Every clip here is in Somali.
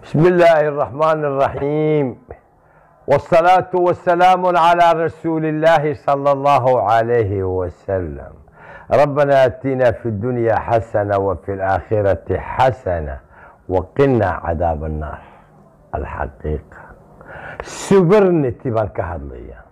بسم الله الرحمن الرحيم والصلاة والسلام على رسول الله صلى الله عليه وسلم ربنا اتنا في الدنيا حسنة وفي الآخرة حسنة وقنا عذاب النار الحقيقة سبرنتي بان كهدليا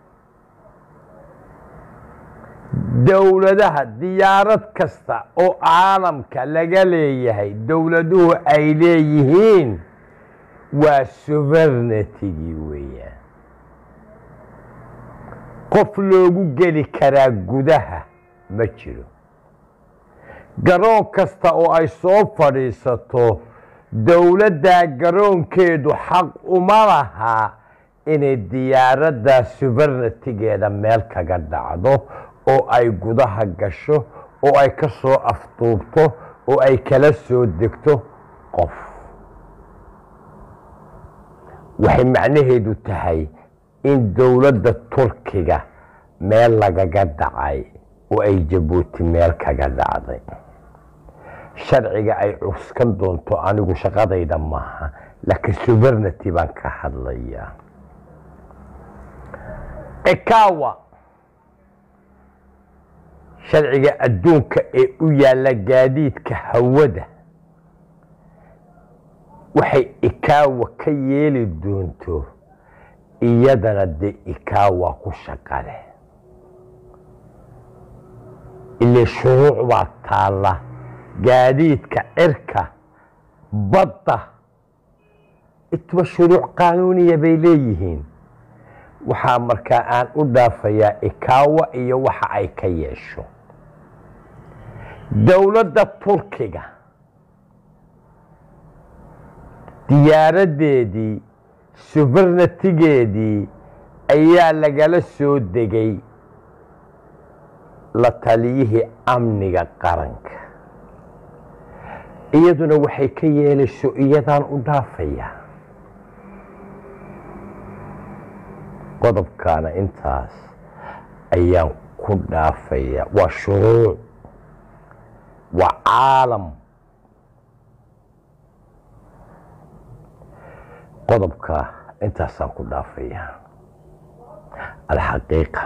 dowladaha diyaarad kasta oo caalamka laga leeyahay dowladuhu ay leeyihiin waa suvernitigii weeyaan qof loogu geli karaa gudaha ma jiro garoon kasta oo ay soo fadhiisato dowladdaa garoonkeedu xaq uma lahaa inay diyaaraddaa subernatigeeda meel kaga dhacdo oo ay gudaha gasho oo ay ka soo afduubto oo ay kala soo degto qof waxay macnaheedu tahay in dowladda turkiga meel lagaga dhacay oo ay jabuuti meel kaga dhacday sharciga ay cuskan doonto anigu shaqadayda maaha laakiin subernity baan ka hadlayaa ekawa sharciga adduunka ee u yaalla gaadiidka hawada waxay ikaawa ka yeeli doonto iyadana dee ikaawa ku shaqale ile shuruuc baa taalla gaadiidka cirka badda intuba shuruuc qaanuuniya bay leeyihiin waxaa markaa aan u dhaafayaa ikaawa iyo waxa ay ka yeesho dowladda turkiga diyaaraddeedii subernatigeedii ayaa lagala soo degay la taliyihii amniga qaranka iyaduna waxay ka yeelayso iyadaan u dhaafayaa qodobkaana intaas ayaan ku dhaafayaa waa shuruuc waa caalam qodobka intaasaan ku dhaafayaa alxaqiiqa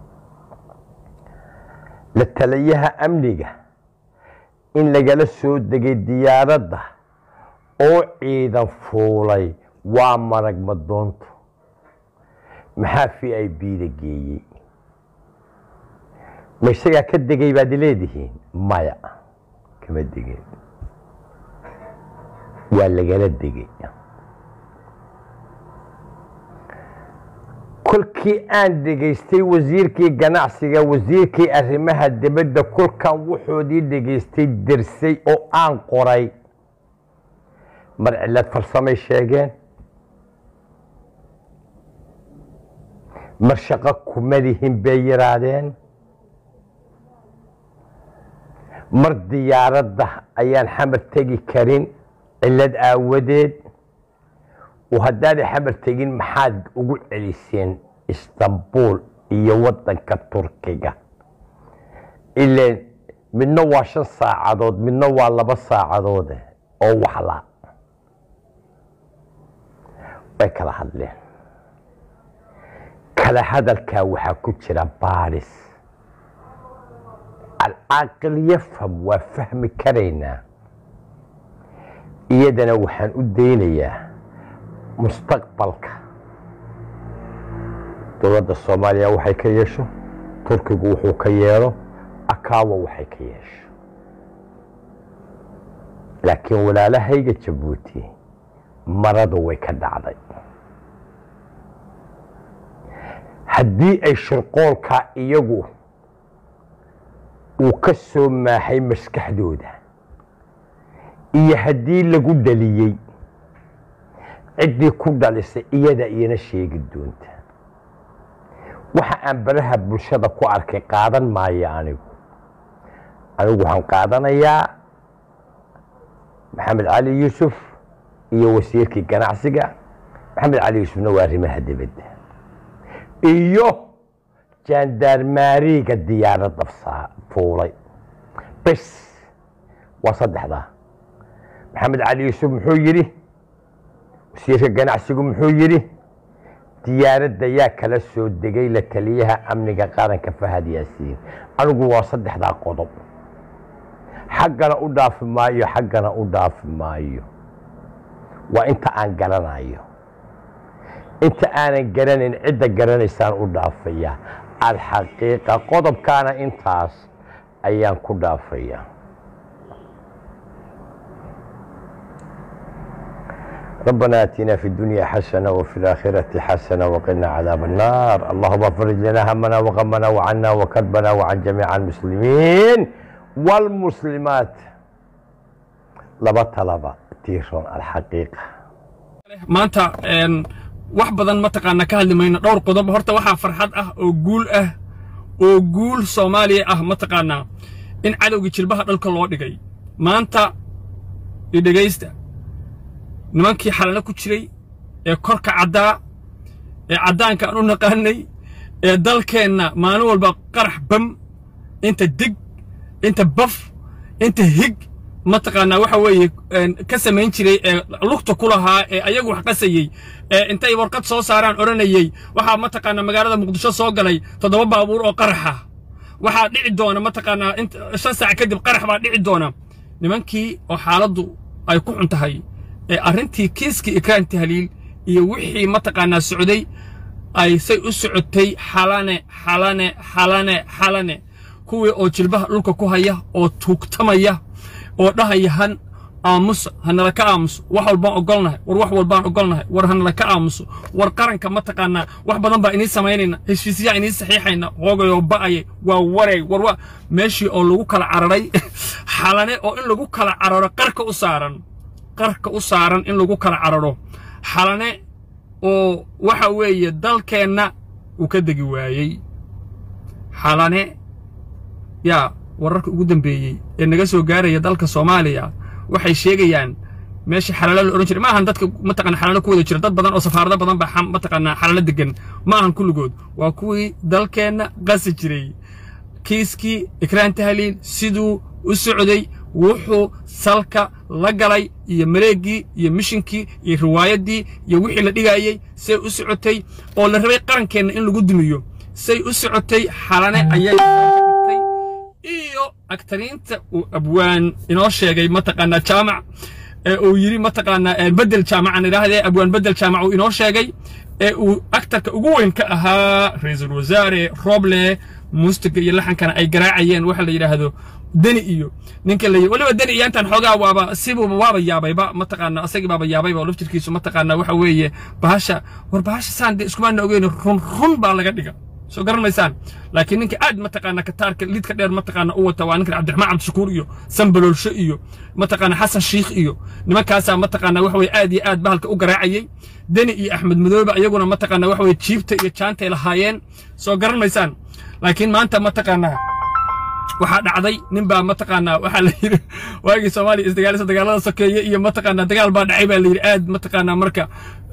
la taliyaha amniga in lagala soo degay diyaaradda oo ciidan fuulay waa marag madoonto maxaa v i b da geeyey ma isagaa ka degay baad leedihiin maya kama degin waa lagala degay kolkii aan dhegaystay wasiirkii ganacsiga wasiirkii arrimaha dibadda kolkan wuxoodii dhegaystay dersay oo aan qoray mar cilad farsamay sheegeen mar shaqo kumadihin bay yidhaahdeen mar diyaaradda ayaan xamar tegi karin cillad aawadeed oo haddaanay xamar tegin maxaad ugu celiseen istanbul iyo waddanka turkiga ileen midna waa shan saacadood midna waa laba saacadoode oo waxla way kala hadleen kala hadalkaa waxaa ku jira baadhis alcaaqil yafham waa fahmi karaynaa iyadana waxaan u daynayaa mustaqbalka dowladda soomaaliya waxay ka yeesho turkigu wuxuu ka yeelo akaawa waxay ka yeesho laakiin walaalahayga jabuuti maradu way ka dhacday haddii ay shirqoolkaa iyagu uu ka soo maaxay maskaxdooda iyo haddii lagu dhaliyey ciddii ku dhalisay iyada iyana sheegi doonta waxa aan baraha bulshada ku arkay qaadan maayo anigu anigu waxaan qaadanayaa maxamed cali yuusuf iyo wasiirkii ganacsiga maxamed cali yuusufna waa arrimaha dibadda iyo jaandaarmaariga diyaaradda fuulay bes waa saddexdaa maxamed cali yuusuf muxuu yidhi wasiirka ganacsigu muxuu yidhi diyaaradda yaa kala soo degay la taliyaha amniga qaranka fahad yaasiin anigu waa saddexdaa qodob xaggana u dhaafi maayo xaggana u dhaafi maayo waa inta aan garanayo inta aanan garanayn cidda garanaysaan u dhaafaya alxaqiiqa qodobkaana intaas ayaan ku dhaafaya ربنا آتنا في الدنيا حسنة وفي الآخرة حسنة وقنا عذاب النار اللهم فرج لنا همنا وغمنا وعنا وكربنا وعن جميع المسلمين والمسلمات لبا طلبة تيرون الحقيقة maanta wax badan mataqaana ka hadli mayno dhowr qodob horta waxaa farxad ah oo guul ah oo guul soomaaliya ah mataqaanaa in cadowgii jilbaha dhalka loo dhigay maanta idhegaysta nimankii xalano ku jiray ee korka caddaa ee caddaanka aan u naqaanay ee dalkeenna maalin walba qarax bam inta dig inta baf inta hig mataqaanaa waxa weeye ka samayn jiray ee lugta ku lahaa ee ayagu wax qasayey ee intay warqad soo saaraan odhanayey waxaa mataqaanaa magaalada muqdisho soo galay toddoba baabuur oo qaraxa waxaa dhici doona mataqaanaa shan saac kadib qarax baa dhici doona nimankii oo xaaladdu ay ku xun tahay ee arrintii kiiskii ikraan tahliil iyo wixii mataqaanaa socday ay say u socotay xalane xalane xalane xalane kuwii oo jilbaha dhulka ku haya oo tuugtamaya oo dhahaya han aamusa hanala ka aamuso wax walbaan ogolnahay war wax walbaan ogolnahay war hanala ka aamuso war qaranka mataqaanaa wax badan baa inii samaynayna heshiisyaa inii saxiixayna hoogayoo ba'aya waa wareeg war waa meeshii oo lagu kala cararay xalane oo in lagu kala cararo qarka u saaran qarka u saaran in lagu kala cararo xalane oo waxa weeye dalkeenna uu ka degi waayey xalane yaa wararka ugu dambeeyey ee naga soo gaaraya dalka soomaaliya waxay sheegayaan meeshii xalaalo la odhan jiray ma ahan dadka mataqana xalaalo ku wada jira dad badan oo safaarado badan baa mataqaanaa xalaalo degan ma ahan kulligood waa kuwii dalkeenna qasi jiray kiiskii ikraan tahliil siduu u socday wuxuu salka la galay iyo mareeggii iyo mishinkii iyo riwaayaddii iyo wixii la dhigaayey say u socotay oo la rabay qarankeenna in lagu dumiyo say u socotay xalane ayay iyo agtariinta uu abwaan inoo sheegay mataqaanaa jaamac ee uu yidhi mataqaanaa bedel jaamacan idhaahdee abwaan bedel jaamac uu inoo sheegay ee uu aktarka ugu weyn ka ahaa ra-iisul wasaare roble muustiga iyo laxankana ay garaacayeen waxa la yidhaahdo deni iyo ninka la weliba deni iyo intaan xoogaa waaba sibuuba waaba yaabayba mataqaanaa asagii baaba yaabayba oo laftirkiisu mataqaanaa waxa weeye bahasha war bahasha saan dee iskumaana ogeyn run run baa laga dhiga soo garan maysaan laakiin ninka aad mataqaanaa kataarka lidka dheer mataqaanaa u wata waa ninka cabdiraxmaan cabdishakuur iyo sanbaloolsho iyo mataqaanaa xasan shiikh iyo nimankaasaa mataqaanaa waxa weye aad iyo aad bahalka u garaacayey deni iyo axmed madoobe iyaguna mataqaanaa waxa weye jiibta iyo jaantay lahaayeen soo garan maysaan laakiin maanta mataqaanaa waxaa dhacday nin baa mataqaanaa waxaa la yidhi waagii soomaaliya isdagaalisa dagaalada sokeeye iyo mataqaanaa dagaal baa dhacay baa la yidhi aad mataqaanaa marka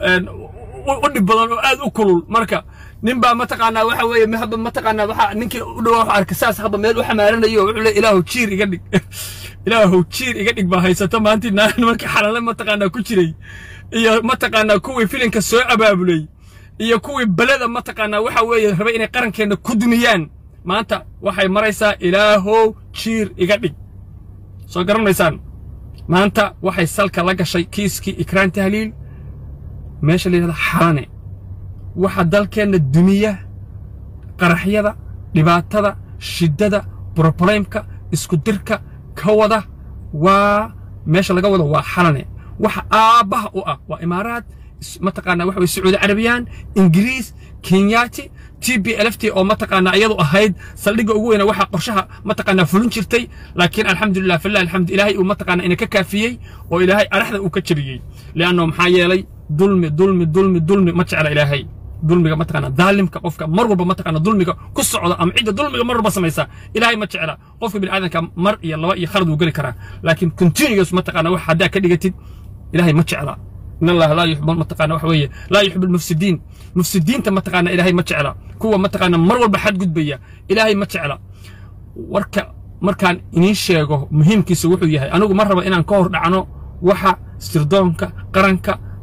u dhib badan oo aad u kulul marka nin baa mataqaanaa waxa weeye haba mataqaanaa waxa ninkii u dhawaa waxa arkay saas haba meel u xamaaranayo wuxuu leeyahay ilaahu jiir iga dhig ilaahu jiir iga dhig baa haysato maantii markii xalale mataqaanaa ku jiray iyo mataqaanaa kuwii filinka soo abaabulay iyo kuwii beleda mataqaanaa waxa weeye rabay inay qarankeenna ku dumiyaan maanta waxay maraysaa ilaahow jiir iga dhig soo garanaysaan maanta waxay salka la gashay kiiskii ikraan tahliil meesha la yidhahda xalane waxa dalkeenna dumiya qaraxyada dhibaatada shiddada brobleymka iskudirka ka wada waa meesha laga wado waa xalane waxa aabbaha u ah waa imaaraad mataqaanaa waxa weye sacuudi carabiyaan ingiriis kenyaati t b lft oo mataqaanaa iyadu ahayd saldhigga ugu weyna waxaa qorshaha mataqaanaa fulin jirtay laakiin alxamdulilah filah alxamdu ilaahay uu mataqaanaa ina ka kaafiyey oo ilaahay araxda uu ka jabiyey li'anno maxaa yeelay dulmi dulmi dulmi dulmi ma jecla ilaahay dulmiga mataqaanaa daalimka qofka mar walba mataqaanaa dulmiga ku socda ama cidda dulmiga mar walba samaysa ilaahay ma jecla qofka bini'aadanka mar iyo laba iyo khalad wuu geli karaa laakiin continuous mataqaanaa wax haddaa ka dhigatid ilaahay ma jecla in allah laa yuxib mataqaana waxa weeye laa yuxib almufsidiin mufsidiinta mataqaana ilaahay ma jecla kuwa mataqaana mar walba xadgudbaya ilaahay ma jecla warka markaan iniin sheego muhiimkiisa wuxuu yahay anigu ma raba inaan ka hor dhacno waxa sirdoonka qaranka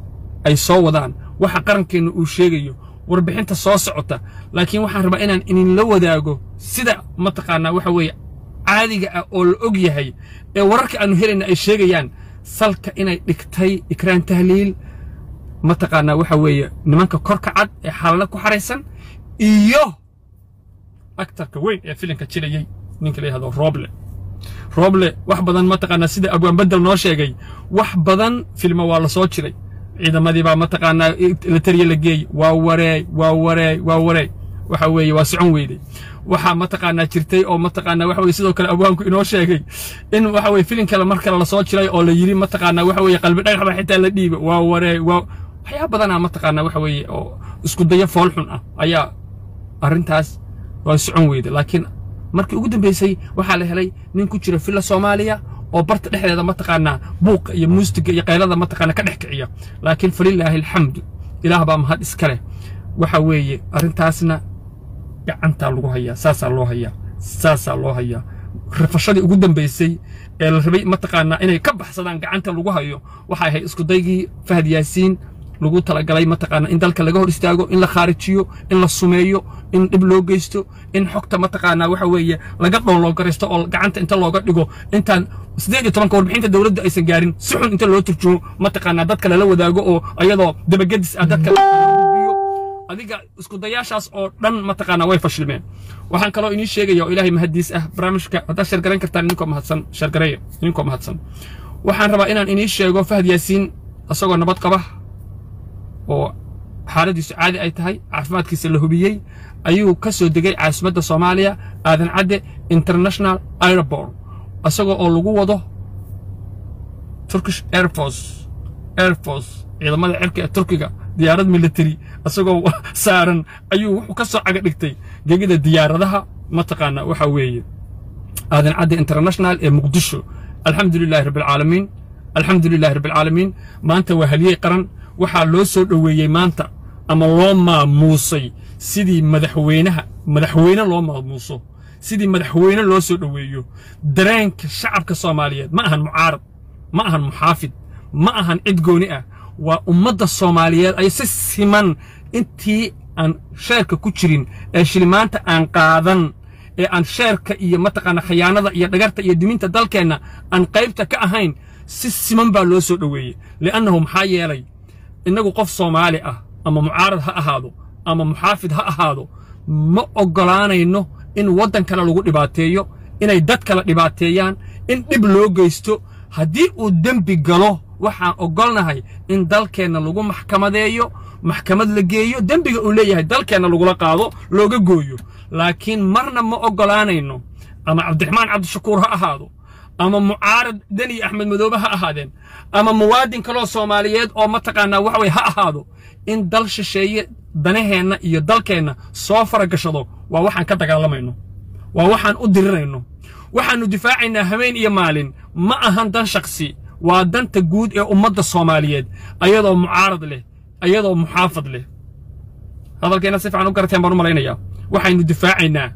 ay soo wadaan waxa qarankeenna uu sheegayo warbixinta soo socota laakiin waxaan rabaa inaan idinla wadaago sida mataqaanaa waxa weeye caadiga ah oo la og yahay ee wararka aanu helayna ay sheegayaan salka inay dhigtay ikraan tahliil mataqaanaa waxa weeye nimanka korka cad ee xaalada ku xaraysan iyo aktarka weyn ee filimka jilayey ninka la yihahdo roble roble wax badan mataqaanaa sida abwaan bedel noo sheegay wax badan filmo waa la soo jiray ciidamadii baa mataqaanaa la tariye la geey waa wareey waa wareey waa wareey waxa weeye waa socon weyday waxaa mataqaanaa jirtay oo mataqaanaa waxa weye sidoo kale abwaanku inoo sheegay in waxa weye filin kale mar kale lasoo jiray oo la yidhi mataqaanaa waxa weye qalbi dhagax baa xitaa la dhiiba waa wareey waa waxyaaba badanaa mataqaanaa waxa weeye oo isku dayo fool xun ah ayaa arrintaas waa socon weyday laakiin markii ugu dambaysay waxaa la helay nin ku jira filla soomaaliya oo barta dhexdeeda mataqaanaa buuqa iyo muustiga iyo qaylada mataqaanaa ka dhex kiciya laakiin falilaahi alxamdu ilaah baa mahad iska leh waxa weeye arrintaasna gacantaa lagu hayaa saasaa loo hayaa saasaa loo hayaa rafashadii ugu dambaysay ee la rabay mataqaanaa inay ka baxsadaan gacanta lagu hayo waxay ahayd iskudaygii fahad yaasiin lagu talagalay mataqaanaa in dalka laga hor istaago in la khaarijiyo in la sumeeyo in dhib loo geysto in xogta mataqaanaa waxa weeye laga dhooloogaraysto oo gacanta inta looga dhigo intaan siddeed iyo tobanka warbixinta dowladda aysan gaarin si xun inta loo turjumo mataqaanaa dadka lala wadaago oo ayadoo dabagedis ah dadka biyo adiga isku dayaashaas oo dhan mataqaanaa way fashilmeen waxaan kaloo inii sheegaya oo ilaahay mahadiis ah barnaamijka haddaad shargarayn kartaan idinkoo mahadsan shargareeya idinkoo mahadsan waxaan rabaa inaan inii sheego fahad yaasiin isagoo nabad qaba oo xaaladiisu caadi ay tahay caafimaadkiisa la hubiyey ayuu ka soo degay caasimadda soomaaliya aadan cadde international airport isagoo oo lagu wado turkish airforce airforce ciidamada cirka ee turkiga diyaarad military isagoo saaran ayuu wuxuu ka soo caga dhigtay gegida diyaaradaha mataqaanaa waxa weeye aadan cadde international ee muqdisho alxamdu lilahi rabbi alcaalamiin alxamdu lilahi rabbi alcaalamiin maanta waa haliyey qaran waxaa loo soo dhoweeyey maanta ama loo maamuusay sidii madaxweynaha madaxweyne loo maamuuso sidii madaxweyne loo soo dhoweeyo dareenka shacabka soomaaliyeed ma ahan mucaarad ma ahan muxaafid ma ahan cid gooni ah waa ummadda soomaaliyeed ay si siman intii aan sheerka ku jirin ee shilimaanta aan qaadan ee aan sheerka iyo mataqaana khiyaanada iyo dhagarta iyo diminta dalkeenna aan qaybta ka ahayn si siman baa loo soo dhoweeyey li'annahu maxaa yeelay innagu qof soomaali ah ama mucaarad ha ahaado ama muxaafid ha ahaado ma oggolaanayno in waddan kale lagu dhibaateeyo inay dad kale dhibaateeyaan in dhib loo geysto haddii uu dembi galo waxaan oggolnahay in dalkeenna lagu maxkamadeeyo maxkamad la geeyo dembiga uu leeyahay dalkeenna lagula qaado looga gooyo laakiin marna ma oggolaanayno ama cabdiraxmaan cabdishakuur ha ahaado ama mucaarad deni axmed madoobe ha ahaadeen ama muwaadin kaloo soomaaliyeed oo mataqaanaa waxa weye ha ahaado in dal shisheeye danaheenna iyo dalkeenna soo faragashado waa waxaan ka dagaalamayno waa waxaan u dirirayno waxaannu difaacaynaa habeen iyo maalin ma ahan dan shaksi waa danta guud ee ummadda soomaaliyeed ayadoo mucaarad leh ayadoo muxaafad leh hadalkeenna si fiican u garateen baan u malaynayaa waxaynu difaacaynaa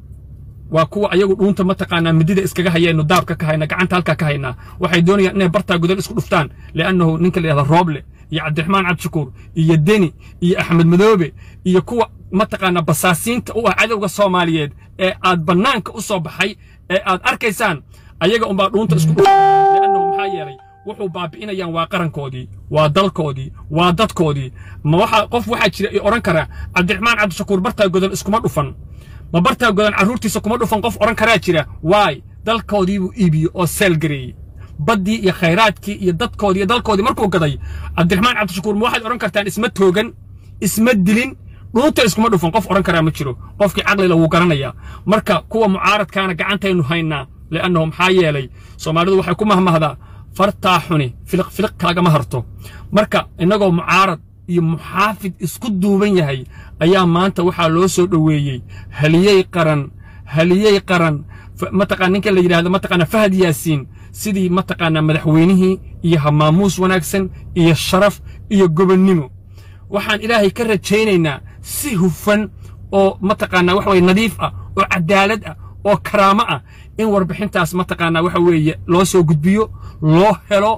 waa kuwa ayagu dhuunta mataqaanaa midida iskaga hayeennu daabka ka hayna gacanta halkaa ka haynaa waxay doonayaan inay bartaa godol isku dhuftaan li'annahu ninka la yidhahda rooble iyo cabdiraxmaan cabdishakuur iyo deni iyo axmed madoobe iyo kuwa mataqaanaa basaasiinta u ah cadowga soomaaliyeed ee aad bannaanka u soo baxay ee aad arkaysaan ayaga unbaa dhuunta isku dhuftaan li'annahu maxaa yeelay wuxuu baabi'inayaan waa qarankoodii waa dalkoodii waa dadkoodii ma waxa qof waxaa jira i odhan karaa cabdiraxmaan cabdishakuur bartaa godol iskuma dhufan ma bartaa godan carruurtiisa kuma dhufan qof odhan karaa jira waay dalkoodii buu iibiyey oo seelgareeyey baddii iyo khayraadkii iyo dadkoodii iyo dalkoodii markuu gaday cabdiraxmaan cabdishakuur ma waxaad odhan kartaan isma toogan isma dilin dhuunta iskuma dhufan qof odhan karaa ma jiro qofkii caqlila wuu garanayaa marka kuwa mucaaradkaana gacantaynu haynaa li'annahu maxaa yeelay soomaalidu waxay ku mahmahdaa fartaa xuni filiq filiq kalagama harto marka innagoo mucaarad iyo muxaafid isku duuban yahay ayaa maanta waxaa loo soo dhoweeyey haliyey qaran haliyey qaran mataqaa ninka la yidhahdo mataqaana fahad yaasiin sidii mataqaanaa madaxweynihii iyo hamaamuus wanaagsan iyo sharaf iyo gobonnimo waxaan ilaahay ka rajaynaynaa si hufan oo mataqaanaa waxa weye nadiif ah oo cadaalad ah oo karaamo ah in warbixintaas mataqaanaa waxa weeye loo soo gudbiyo loo helo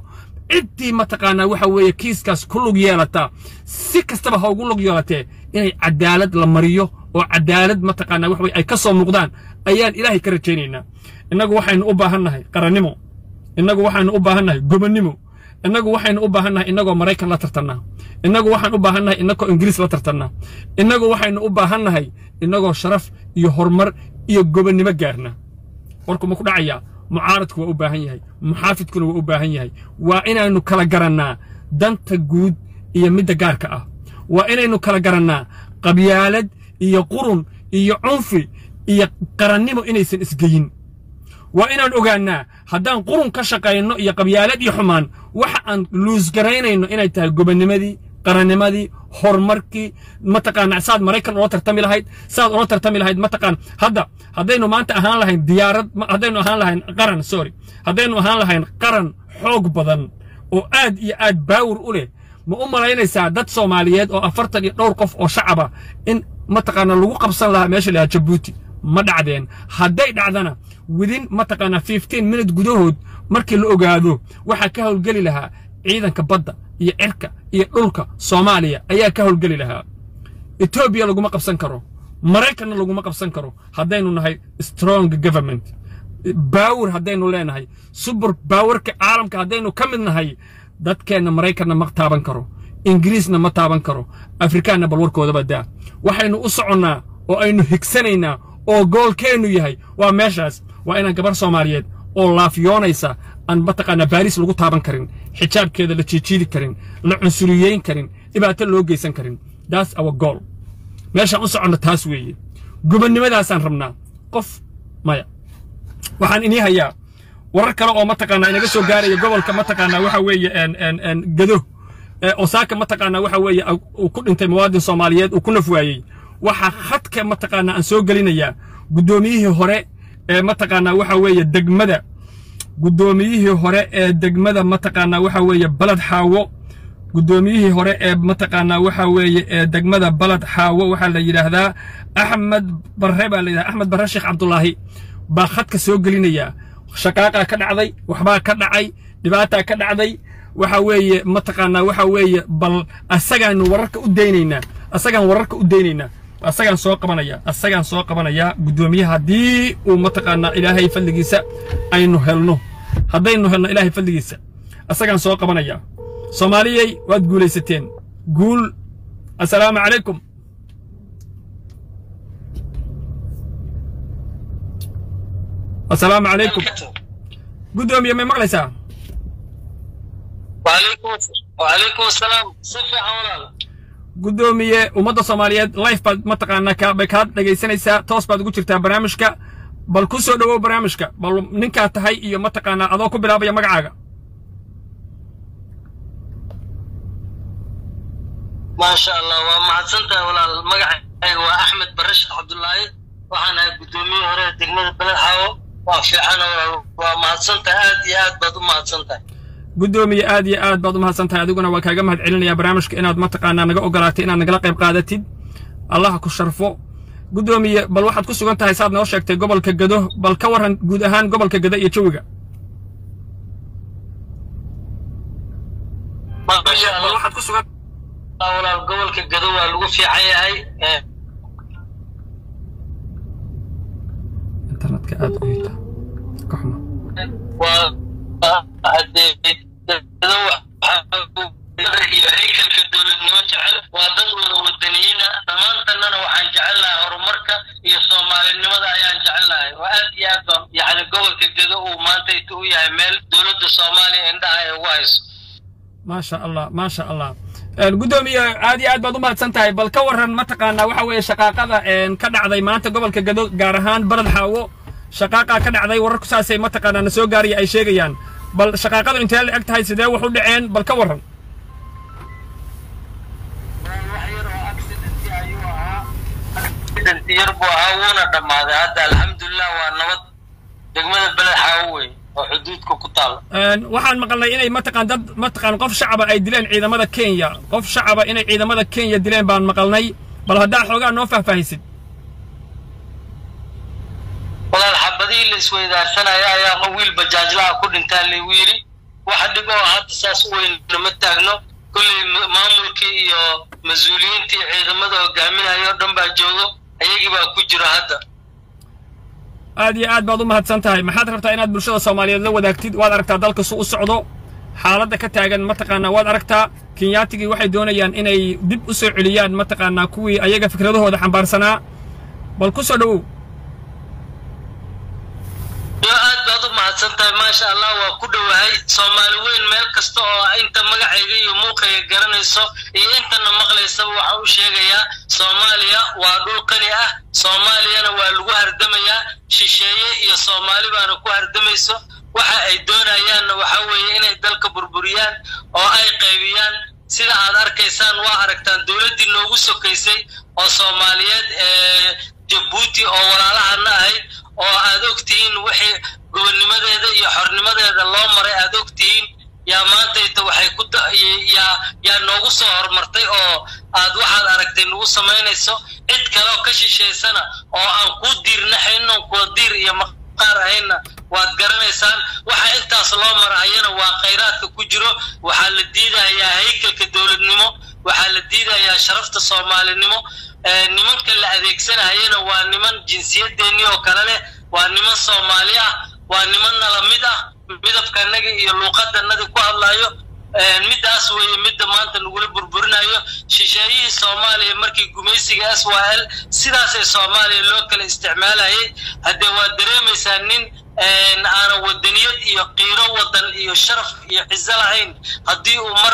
ciddii mataqaanaa waxa weeye kiiskaas ku lug yeelataa si kastaba ha ugu lug yeelatee inay cadaalad la mariyo oo cadaalad mataqaanaa waxa weye ay ka soo muuqdaan ayaan ilaahay ka rajaynaynaa innagu waxaynu u baahannahay qarannimo innagu waxaynu u baahannahay gobonnimo innagu waxaynu u baahannahay innagoo maraykan la tartannaa innagu waxaan u baahannahay innagoo ingiriis la tartannaa innagu waxaynu u baahannahay innagoo sharaf iyo horumar iyo gobonnimo gaarna warku ma ku dhacayaa mucaaradku waa u baahan yahay muxaafidkuna waa u baahan yahay waa inaynu kala garannaa danta guud iyo midda gaarka ah waa inaynu kala garannaa qabyaalad iyo qurun iyo cunfi iyo qarannimo inaysan isgeyin waa inaan ogaannaa haddaan qurun ka shaqayno iyo qabyaalad iyo xumaan waxa aan luusgaraynayno inay tahay gobonnimadii qarannimadii horumarkii mataqaana saad maraykan ula tartami lahayd saad ula tartami lahayd mataqaan hadda haddaynu maanta ahaan lahayn diyaarad haddaynu ahaan lahayn qaran sorry haddaynu ahaan lahayn qaran xoog badan oo aad iyo aad baawur u leh ma u malaynaysaa dad soomaaliyeed oo afartan iyo dhowr qof oo shacaba in mataqaana lagu qabsan lahaa meesha lahaa jabuuti ma dhacdeen hadday dhacdana widin mataqaanaa fifteen minute gudahood markii la ogaado waxaa ka howlgeli lahaa ciidanka badda iyo cirka iyo dhulka soomaaliya ayaa ka howlgeli lahaa etoobiya laguma qabsan karo maraykanna laguma qabsan karo haddaynu nahay strong government baawur haddaynu leenahay subur baawarka caalamka haddaynu ka mid nahay dadkeenna maraykanna ma taaban karo ingiriisna ma taaban karo afrikaanna bal warkoodaba daa waxaynu u soconnaa oo aynu higsanaynaa oo goolkeennu yahay waa meeshaas waa inaan gabar soomaaliyeed oo laafyoonaysa aan mataqaanaa baariis lagu taaban karin xijaabkeeda la jiijiidi karin la cunsuriyeyn karin dhibaato loo geysan karin daas awa gool meeshaan u soconno taas weeye gubannimadaasaan rabnaa qof maya waxaan inii hayaa warar kale oo mataqaanaa inaga soo gaaraya gobolka mataqaanaa waxa weeye gado osaaka mataqaanaa waxa weeye uu ku dhintay muwaadin soomaaliyeed uu ku naf waayey waxaa khadka mataqaanaa aan soo gelinayaa guddoomiyihii hore ee mataqaanaa waxa weeye degmada guddoomiyihii hore ee degmada mataqaanaa waxa weeye balad xaawo guddoomiyihii hore ee mataqaanaa waxa weeye ee degmada balad xaawo waxaa la yidhaahdaa axmed barre baa la yidhahdaa axmed barre sheekh cabdulaahi baa khadka soo gelinayaa shaqaaqaa ka dhacday waxbaa ka dhacay dhibaataa ka dhacday waxa weeye mataqaanaa waxa weeye bal asagaanu wararka u daynaynaa asagaan wararka u daynaynaa asagaan soo qabanaya asagaan soo qabanayaa guddoomiyaha haddii uu mataqaanaa ilaahay fadligiisa aynu helno haddaynu helno ilaahay fadligiisa asagaan soo qabanayaa soomaaliyey waad guulaysateen guul assalaamu calaykum assalaamu calaykum guddoomiye may maqlaysaa وعليكم السلام صفي حولال guddoomiye ummadda soomaaliyeed life baad mataqaanaa ka bay kaa dhegaysanaysaa toos baad ugu jirtaa barnaamijka bal ku soo dhowow barnaamijka bal ninkaa tahay iyo mataqaanaa adoo ku bilaabaya magacaaga ما شاء الله وما سنتا ولا المقع waa axmed bare sheekh cabdullaahi waxaan ahay guddoomiye hore degmada beled xaawo waa fiican waa mahadsantahay aad iyo aad baad u mahadsantahay guddoomiye aad iyo aad baad u mahadsan tahay adiguna waa kaaga mahad celinayaa barnaamijka inaad mataqaanaa naga ogolaatay inaad nagala qayb qaadatid allaha ku sharfo guddoomiye bal waxaad ku sugan tahay saad noo sheegtay gobolka gado bal ka warran guud ahaan gobolka gado iyo jawiga maasha bal allah waxaad ku sugan walaal gobolka gado waa lagu fiican yahay Eh, internetka aad u hita ka xuma waa hadee gado waxa iyo haykalka dowladnimo jecel waa dad wada wadaniyiina dhammaantannana waxaan jecelnahay horumarka iyo soomaalinimada ayaan jecelnahay waa aad iyo aad baan yacni gobolka gado uu maanta inta u yahay meel dowladda soomaaliya indhaha ay ugu hayso maasha allah maasha allah Een, guddoomiye aad iyo aad baad u mahadsan tahay bal ka warran mataqaanaa waxa weeye shaqaaqada een, ka dhacday maanta gobolka gado gaar ahaan balad xaawo shaqaaqaa ka dhacday wararku saasay mataqaanaa na soo gaaraya ay sheegayaan bal shaqaaqadu intee la eg tahay sidee wax u dhaceen bal ka warran wax yar oo accident ayuu ahaa accident yar buu ahaa wuuna dhammaaday hadda alxamdulilah waa nabad degmada beled xaawo wey oo xuduudka ku taala Een, waxaan maqalnay inay mataqaan dad mataqaan qof shacaba ay dileen ciidamada kenya qof shacaba inay ciidamada kenya dileen baan maqalnay bal haddaa xoogaa noo faahfaahisid walaal xabadihii la isweydaarsanaya ayaa wiil bajaajlaha ku dhintaa laygu yidhi wax dhib oo hadda saas u weyn nama taagno kolley maamulkii iyo mas-uuliyiintii ciidamada hogaaminaya oo dhan baa joogo ayagii baa ku jiro hadda aad iyo aad baad u mahadsan tahay maxaad rabtaa inaad bulshada soomaaliyeed la wadaagtid waad aragtaa dalka su u socdo xaaladda ka taagan mataqaanaa waad aragtaa kenyaatigii waxay doonayaan inay dib u soo celiyaan mataqaanaa kuwii ayaga fikradahooda xambaarsanaa bal ku soo dhowow yo aad baad u mahadsan tahay maasha allah waa ku dhowahay soomaali weyn meel kasta oo inta magacayga iyo muuqayga garanayso iyo intana maqlaysaba waxaa u sheegayaa soomaaliya waa dhul qani ah soomaaliyana waa lagu hardamayaa shisheeye iyo soomaali baana ku hardamayso waxa ay doonayaanna waxaa weeye inay dalka burburiyaan oo ay qaybiyaan sida aad arkaysaan waa aragtaan dowladdii noogu sokaysay oo soomaaliyeed ee jabuuti oo walaalahana ahayd oo aad og tihiin wixii gobonnimadeeda iyo xornimadeeda loo maray aad og tihiin yaa maantayta waxay ku yaa yaa noogu soo horumartay oo aad waxaad aragtay nagu samaynayso cid kale oo ka shishaysana oo aan kuu diirnaxayno kuwa diir iyo maqaar ahayna waad garanaysaan waxa intaas loo marahayana waa khayraadka ku jiro waxaa la diidayaa haykalka dowladnimo waxaa la diidayaa sharafta soomaalinimo nimanka la adeegsanahayana waa niman jinsiyadeennii oo kale leh waa niman soomaali ah waa niman nala mid ah midabkanaga iyo luuqadanadi ku hadlayo middaas weeye midda maanta nagula burburinayo shisheeyihii soomaaliya markii gumaysiga s y l sidaasay soomaaliya loo kala isticmaalayay haddee waad dareemaysaa nin aanan wadaniyad iyo qiiro wadan iyo sharaf iyo ciso lahayn haddii uu mar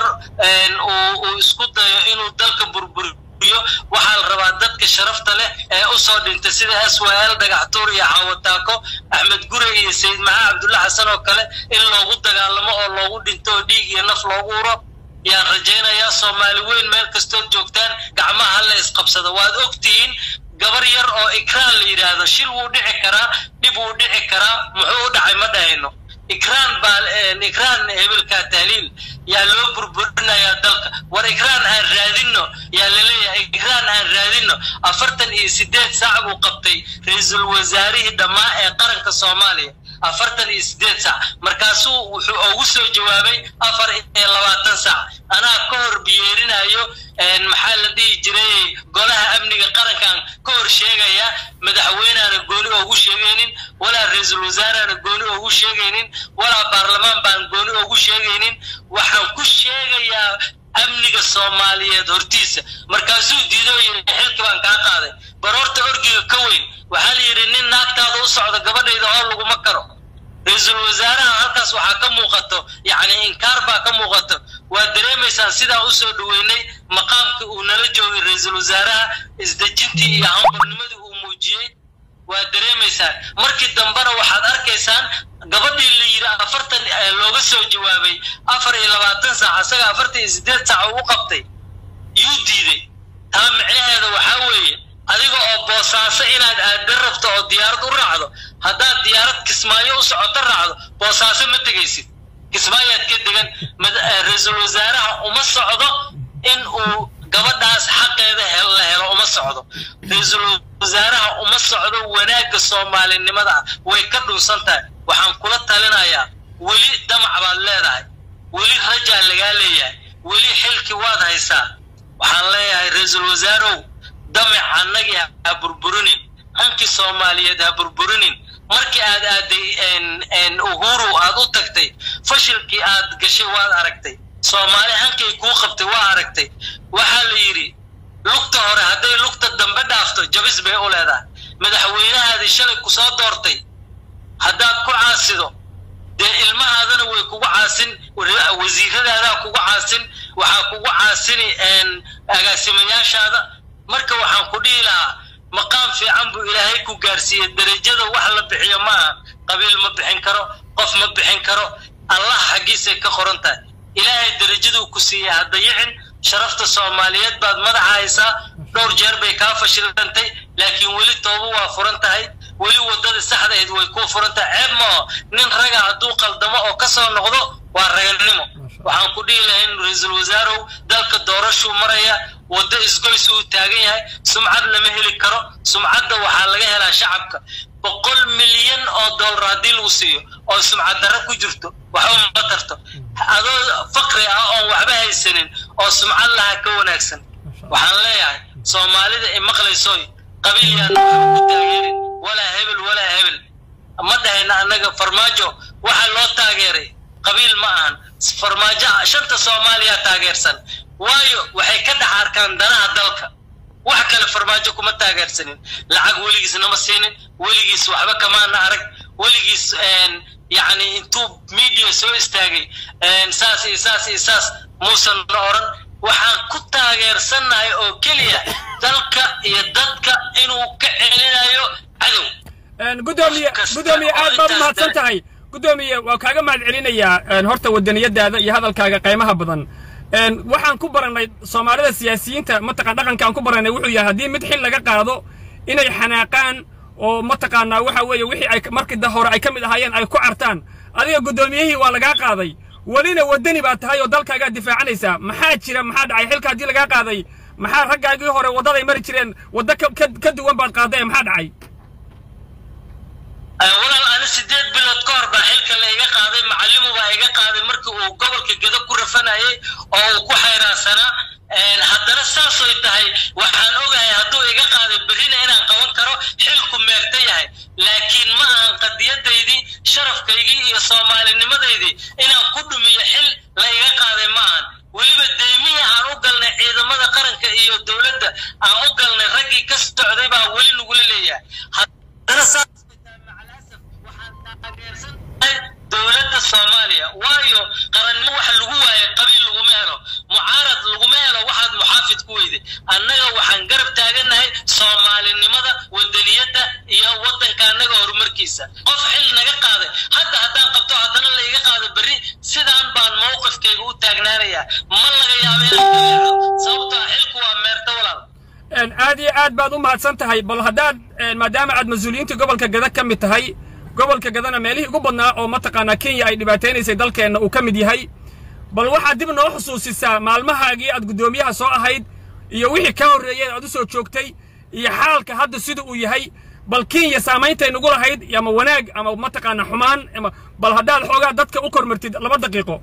uu isku dayo inuu dalka burburiyo waxaa la rabaa dadka sharafta leh ee usoo dhintay sida s y l dhagaxtuur iyo xaawataako axmed gure iyo sayid maxaa cabdulla xasan oo kale in loogu dagaalamo oo loogu dhinto oo dhiig iyo naf loogu uro yaan rajaynayaa soomaali weyn meel kastood joogtaan gacmaha la isqabsada waad ogtihiin gabar yar oo ikraan la yidhaahdo shil wuu dhici karaa dhib wuu dhici karaa muxuu u dhacay ma dhahayno ikraan baa ikraan hebelkaa tahliil yaa loo burburinayaa dalka war ikraan aan raadinno yaa laleeyahay ikraan aan raadinno afartan iyo siddeed saac buu qabtay ra-iisul wasaarihii dhammaa ee qaranka soomaaliya afartan iyo siddeed saac markaasuu wuxuu ugu soo jawaabay afar iyo labaatan saac anaa ka hor biyeerinayo maxaa la dhihi jiray golaha amniga qarankan ka hor sheegaya madaxweyneana gooni oogu sheegaynin walaa ra-iisul wasaarehana gooni oogu sheegaynin walaa baarlamaan baan gooni oogu sheegaynin waxaan ku sheegayaa amniga soomaaliyeed hortiisa markaasuu diidoo yidhi xilki baan kaa qaaday baroorta orgiga ka weyn waxaa la yidhi nin naagtaada u socda gabadhayda oo laguma karo ra-iisul wasaaraha halkaas waxaa ka muuqato yacni inkaar baa ka muuqato waa dareemaysaan sidaan usoo dhoweynay maqaamka uu nala joogay ra-iisul wasaaraha isdejintii iyo hambarnimadii uu muujiyey waa dareemaysaan markii dambena waxaad arkaysaan gabadhii la yidhi afartan looga soo jawaabay afar iyo labaatan saac isaga afartan iyo siddeed saac uu u qabtay yuu diiday taa micnaheeda waxaa weeye adiga oo boosaaso inaad aadan rabto oo diyaarad u raacdo haddaad diyaarad kismaayo u socoto raacdo boosaaso ma tegaysid kismaayaad ka degan ra-iisul wasaaraha uma socdo in uu gabadhaas xaqeeda la helo uma socdo ra-iisul wasaaraha uma socdo wanaagga soomaalinimada ah way ka dhunsan tahay waxaan kula talinayaa weli damac baad leedahay weli rajaa lagaa leeyahay weli xilki waad haysaa waxaan leeyahay ra-iisul wasaarow damac annagii ha burburinin hankii soomaaliyeed ha burburinin markii aad aaday uhuru aad u tagtay fashilkii aad gashay waad aragtay soomaali hankay kuu qabtay waa aragtay waxaa la yidhi lugta hore hadday lugta dambe dhaafto jabis bay u leedahay madaxweynahaadii shalay ku soo doortay haddaad ku caasido dee ilmahaadana way kugu caasin wasiiradaadaa kugu caasin waxaa kugu caasini agaasimayaashaada marka waxaan ku dhihi lahaa maqaam fiican buu ilaahay ku gaarsiiyey derajada wax la bixiyo ma aha qabiil ma bixin karo qof ma bixin karo allah xaggiisay ka qoran tahay ilaahay derajaduu ku siiyey ha dayicin sharafta soomaaliyeed baad madaxa haysaa dhowr jeer bay kaa fashilantay laakiin weli tooba waa furan tahay weli waddada saxdahayd way kuu furan tahay ceeb maaho nin raga hadduu qaldamo oo ka soo noqdo waa raganimo waxaan ku dhihi lahayn ra-iisul wasaarow dalka doorashuu maraya waddo isgoys uu taagan yahay sumcad lama heli karo sumcadda waxaa laga helaa shacabka boqol milyan oo dollar haddii lagu siiyo oo sumcad darro ku jirto waxba ma tarto adoo faqri ah oon waxba haysanin oo sumcad lahaa ka wanaagsan waxaan leeyahay soomaalida i maqlaysoy qabiil yaana waxba ku taageerin walaa hebel walaa hebel ma dhahayna annaga farmaajo waxa loo taageeray qabiil ma ahan farmaajo shanta soomaaliya taageersan waayo waxay ka dhex arkaan danaha dalka wax kale farmaajo kuma taageersanin lacag weligiis nama siinin weligiis waxba kamaana arag weligiis yacni intuu media soo istaagay saas iyo saas iyo saas muusan na odhan waxaan ku taageersannahay oo keliya dalka iyo dadka inuu ka celinayo cadow gudoomiye gudoomiye aad baad u mahadsan tahay gudoomiye waa kaaga mahad celinayaa horta wadaniyadaada iyo hadalkaaga qaymaha badan waxaan ku barannay soomaalida siyaasiyiinta mataqaan dhaqankaan ku barannay wuxuu yahay haddii mid xil laga qaado inay xanaaqaan oo mataqaanaa waxa weeye wixii ay markii hore ay ka mid ahaayeen ay ku cartaan adiga guddoomiyihii waa lagaa qaaday welina waddani baad tahay oo dalkaagaa difaacanaysaa maxaa jira maxaa dhacay xilka haddii lagaa qaaday maxaa raggaagii hore waddaday mari jireen waddo ka duwan baad qaaday maxaa dhacay walaal ani sideed bilood ka hor baa xilka la iga qaaday macallimu baa iga qaaday markii uu gobolka gedo ku rafanayay oo uu ku xayraansanaa haddana saasoy tahay waxaan ogahay hadduu iga qaaday berrina inaan qaban karo xilku meegta yahay laakiin ma ahan qadiyadaydii sharafkaygii iyo soomaalinimadeydii inaan ku dhumiyo xil la iga qaaday ma ahan weliba deymihii aan u galnay ciidamada qaranka iyo dowladda aan u galnay raggii ka socday baa weli nagula leeyahay haddana saas dowladda soomaaliya waayo qarannimo waxa lagu waaye qabiil laguma helo mucaarad laguma helo waxaad muxaafid ku weyday annaga waxaan garab taagannahay soomaalinimada wadaniyadda iyo waddanka annaga horumarkiisa qof xil naga qaaday hadda haddaan qabto haddana la iga qaado berri sidaan baan mowqifkayga u taagnaanayaa ma laga yaaba inaan sababtoo ah xilku waa meerta walaal aad iyo aad baad u mahadsan tahay bal haddaad maadaama aad mas-uuliyiinta gobolka gada ka mid tahay gobolka gadana meelihii ugu badnaa oo mataqaanaa kenya ay dhibaataynaysay dalkeenna uu ka mid yahay bal waxaad dib noo xusuusisaa maalmahaagii aad guddoomiyaha soo ahayd iyo wixii ka horreeyey aad u soo joogtay iyo xaalka hadda sida uu yahay bal kenya saammayntay nugu lahayd ama wanaag ama mataqaana xumaan ama bal haddaad xoogaa dadka u kormartid laba daqiiqo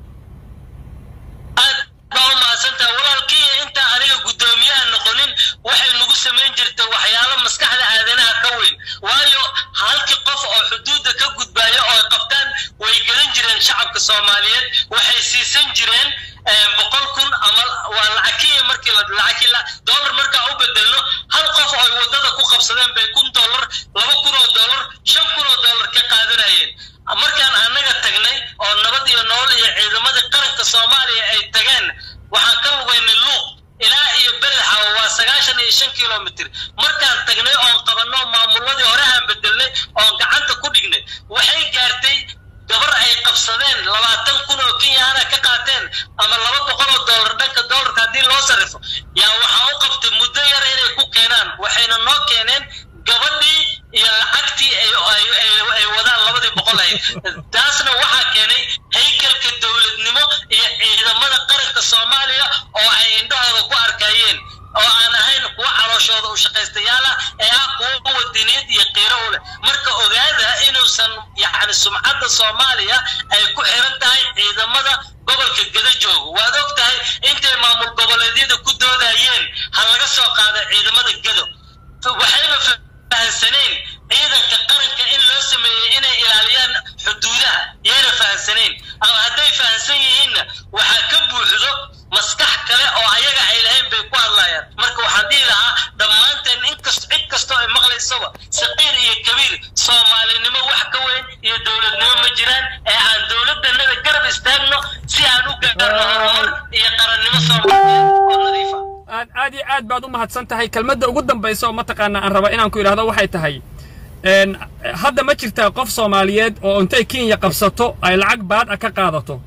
aad baa u mahadsantaha walaal kenya intaa aniga guddoomiyaha noqonin waxay nagu samayn jirta waxyaalo maskaxda aadanaha ka weyn waayo halkii qof oo xuduudda ka gudbaayo oo ay qabtaan way gadan jireen shacabka soomaaliyeed waxay siisan jireen boqol kun ama waa lacag kenya markii la lacag dollar markaa u bedelno hal qof oo ay waddada ku qabsadeen bay kun dollar laba kun oo dollar shan kun oo dollar ka qaadanayeen markaan annaga tagnay oo nabad iyo nool iyo ciidamadii qaranka soomaaliya ay tageen waxaan ka lugaynay luuq ilaa iyo belexa waa sagaashan iyo shan kilomitr markaan tagnay oon qabanno maamuladii hore aan bedelnay oon gacanta ku dhignay waxay gaartay gabar ay qabsadeen labaatan kun oo kenyaana ka qaateen ama laba boqol oo dollar dhanka dollarka haddii loo sarrifo yaa waxaa u qabtay muddo yar inay ku keenaan waxayna noo keeneen gabadhii iyo lacagtii ay wadaan labadii boqol ahayd taasna waxaa keenay haykalka dowladnimo iyo ciidamada qaranka soomaaliya oo ay indhahooda ku arkayeen oo aan ahayn kuwa calooshooda u shaqaystayaala ee ah kuwa wadiniyad iyo qiiro u leh marka ogaada inuusan yacni sumcadda soomaaliya ay ku xiran tahay ciidamada gobolka gada jooga waad og tahay intay maamul goboleedyada ku doodayeen ha laga soo qaada ciidamada gado waxayba fahansaneen ciidanka qaranka in loo sameeyey inay ilaaliyaan xuduudaha yayna fahansaneen ama hadday fahansan yihiinna waxaa ka buuxdo maskax kale oo ayaga ay lahayn bay ku hadlayaan marka waxaan dhihi lahaa dhammaanteen inkast cid kastoo ay maqlaysaba saqiir iyo kabiir soomaalinimo wax ka weyn iyo dowladnimo ma jiraan ee aan dowladdanada garab istaagno si aan u gaarno horumar iyo qarannimo soomaaliyeed oo nadiifa aad aad iyo aad baad u mahadsan tahay kelmadda ugu dambaysa oo mataqaana aan raba inaan ku idhahdo waxay tahay hadda ma jirtaa qof soomaaliyeed oo intay kenya qabsato ay lacag baad ah ka qaadato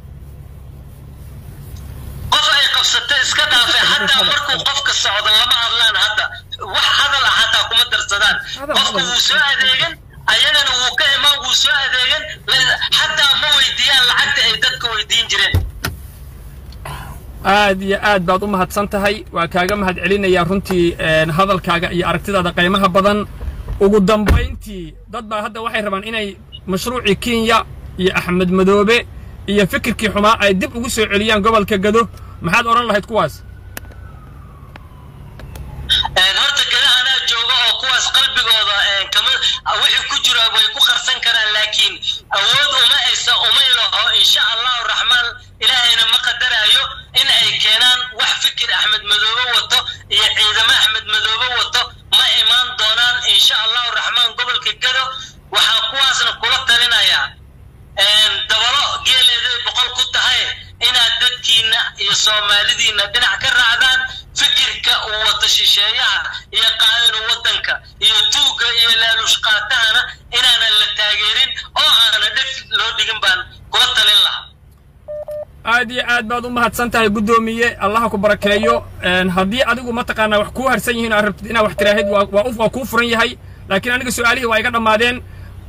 qof ay qabsato iska dhaafay xataa markuu qofka socdo lama hadlaan hadda wax hadal ah hataa kuma darsadaan qofka wuu soo adeegan ayagana wuu ka imaan wuu soo adeegan xataa ma weydiiyaan lacagta ay dadka weydiin jireen aad iyo aad baad u mahadsan tahay waa kaaga mahad celinayaa runtii hadalkaaga iyo aragtidaada qaymaha badan ugu dambayntii dad baa hadda waxay rabaan inay mashruucii kenya iyo axmed madoobe iyo fikirkii xumaa ay dib ugu soo celiyaan gobolka gado maxaad odhan lahayd kuwaas horta gada anaa jooga oo kuwaas qalbigooda kama wixii ku jira way ku qarsan karaan laakiin awood uma aysa umay laho insha allahu raxmaan ilaahayna ma qadaraayo in ay keenaan wax fikir axmed madoobe wato iyo ciidamo axmed madoobe wato ma imaan doonaan insha allahu raxmaan gobolka gado waxaa kuwaasna kula talinayaa dabalo geeleeday boqol ku tahay inaad dadkiina iyo soomaalidiina dhinac ka raacdaan fikirka uu wato shisheeyaha iyo qaadinu waddanka iyo tuugga iyo laalushqaatahana inaanan la taageerin oo aana dheg loo dhigin baan kula talin lahaa aad iyo aad baad u mahadsan tahay guddoomiye allaha ku barakeeyo haddii adigu mataqaanaa wax kuu harsan yihiin aad rabtid inaad wax tiraahid waa kuu furan yahay laakiin aniga su'aalihii waa iga dhammaadeen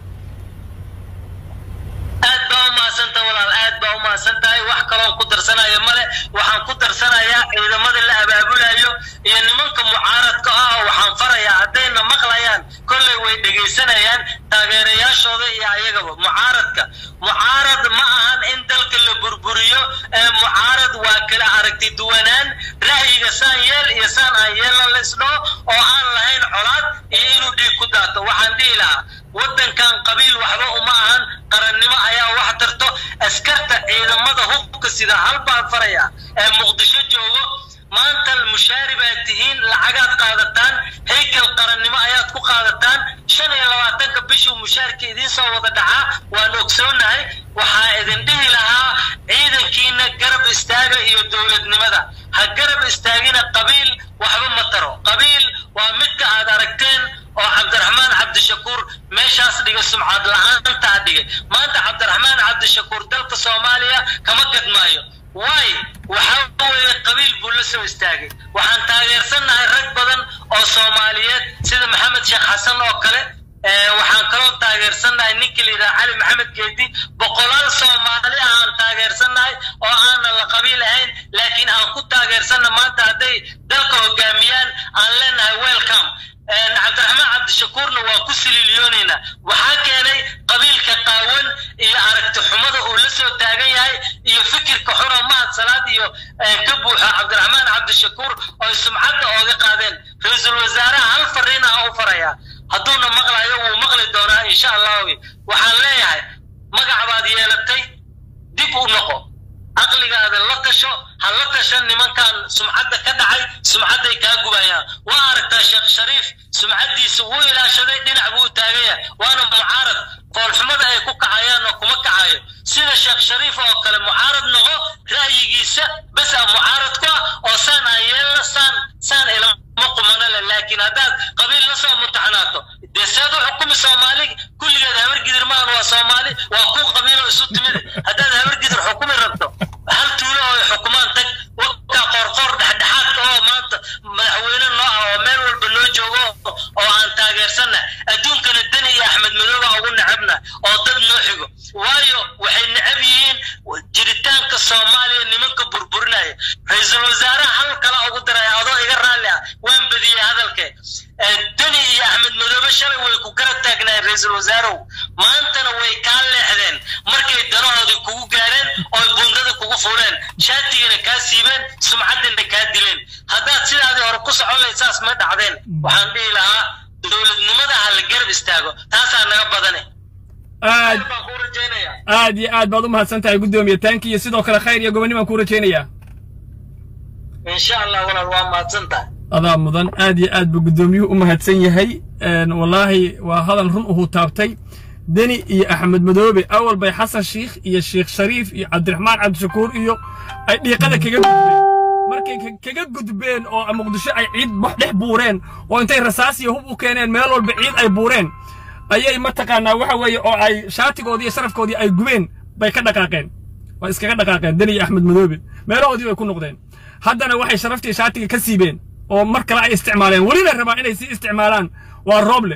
aad baa u mahadsanta walaal aad baa u mahadsan tahay wax kaloon ku darsanayo male waxaan ku darsanayaa ciidamada la abaabulayo iyo nimanka mucaaradka ah waxaan farayaa haddayna maqlayaan kolley way dhegaysanayaan taageerayaashooda iyo ayagaba mucaaradka mucaarad ma ahan in dalka la burburiyo ee mucaarad waa kala aragti duwanaan ra'yiga saan yeel iyo saan aan yeelan la isdhaho oo aan lahayn colaad iyo inuu dhiig ku daato waxaan dhihi lahaa waddankan qabiil waxba uma ahan qarannimo ayaa wax tarto askarta ciidamada hubka sida hal baan faraya ee muqdisho joogo maanta mushaari baad tihiin lacagaad qaadataan haykal qarannimo ayaad ku qaadataan shan iyo labaatanka bishuu mushaarka idiin soo wada dhacaa waan ogsoonahay waxaa idin dhihi lahaa ciidankiina garab istaaga iyo dowladnimada ha garab istaagina qabiil waxba ma taro qabiil waa midka aad aragteen oo cabdiraxmaan cabdishakuur meeshaas dhiga sumcad la-aantaa dhigay maanta cabdiraxmaan cabdishakuur dalka soomaaliya kama gadmaayo waay waxaa weeye qabiil buu la soo istaagay waxaan taageersannahay rag badan oo soomaaliyeed sida maxamed sheekh xasan oo kale waxaan kaloo taageersannahay ninkii la yidhaha cali maxamed geedi boqolaal soomaali ah aan taageersannahay oo aanan la qabiil ahayn laakiin aan ku taageersanna maanta hadday dalka hogaamiyaan aan leenahay welcome cabdiraxmaan cabdishakuurna waa ku sililiyoonaynaa waxaa keenay qabiilka qaawan iyo aragti xumada uu la soo taagan yahay iyo fikirka xunoo mahad salaad iyo ka buuxo cabdiraxmaan cabdishakuur oo sumcadda ooga qaadeen ra-iisul wasaaraha hal fariin ah u farayaa hadduuna maqlayo wuu maqli doonaa insha allahu waxaan leeyahay magac baad yeelatay dib u noqo caqligaada la tasho ha la tashan nimankan sumcadda ka dhacay sumcadday kaa gubayaan waa aragtaa sheekh shariif sumcaddiisa wuu ilaashaday dhinac buu u taagan yahay waana mucaarad foolxumada ay ku kacayaanna kuma kacayo sida sheekh shariif oo kale mucaarad noqo ra'yigiisa bes a mucaarad ku ah oo saan aan yeelna saan saan ilama qumana le laakiin haddaad qabiil la soo mutaxnaato dee seed u xukumi soomaali kulligeed habargidir maahan waa soomaali waa ku qabiilo isu timid haddaad habargidir xukumi rabto hal tuulo oo xukumaan tag wakaa qoorqoor dhexdhexaadka oo maanta madaxweyne noo ah oo meel walba noo joogo oo aan taageersanna adduunkana deni iyo axmed madooba ugu necabna oo dad noo xigo waayo waxay necab yihiin jiritaanka soomaaliya nimanka burburinaya ra-iisul wasaaraha hal kala ugu daraya adoo iga raalli ah waan badiyey hadalkee deni iyo axmed madoobe shalay way ku garab taagnaayeen ra-iisul wasaarow maantana way kaa leexdeen markay danahoodii kugu gaareen oo bundada kugu fuleen shaatigana kaa siibeen sumcaddina kaa dileen haddaad sidaadii hore ku socon lahayd saas ma dhacdeen waxaan dhihi lahaa dowladnimada ha la garab istaago taasaa naga badane aad baan kuu rajaynayaa aad iyo aad baad u mahadsan tahay guddoomiye taanki iyo sidoo kale khayr iyo gobonni baan kuu rajaynayaa insha allah walaal waa mahadsan tahay adaa mudan aad iyo aad buu guddoomiyuhu u mahadsan yahay wallaahi waa hadal run uhuu taabtay deni iyo axmed madoobe awal bay xasan shiikh iyo sheekh shariif iyo cabdiraxmaan cabdishakuur iyo ay dhiiqada kaga gudbeen markay kaga gudbeen oo muqdisho ay ciid dhex buureen oo intay rasaas iyo hub u keeneen meel walba ciid ay buureen ayay mataqaanaa waxa weeye oo ay shaatigoodii iyo sharafkoodii ay gubeen bay ka dhaqaaqeen way iskaga dhaqaaqeen deni iyo axmed madoobe meelahoodii bay ku noqdeen haddana waxay sharaftii shaatiga ka siibeen oo mar kale ay isticmaaleen welina rabaa inay sii isticmaalaan waa rooble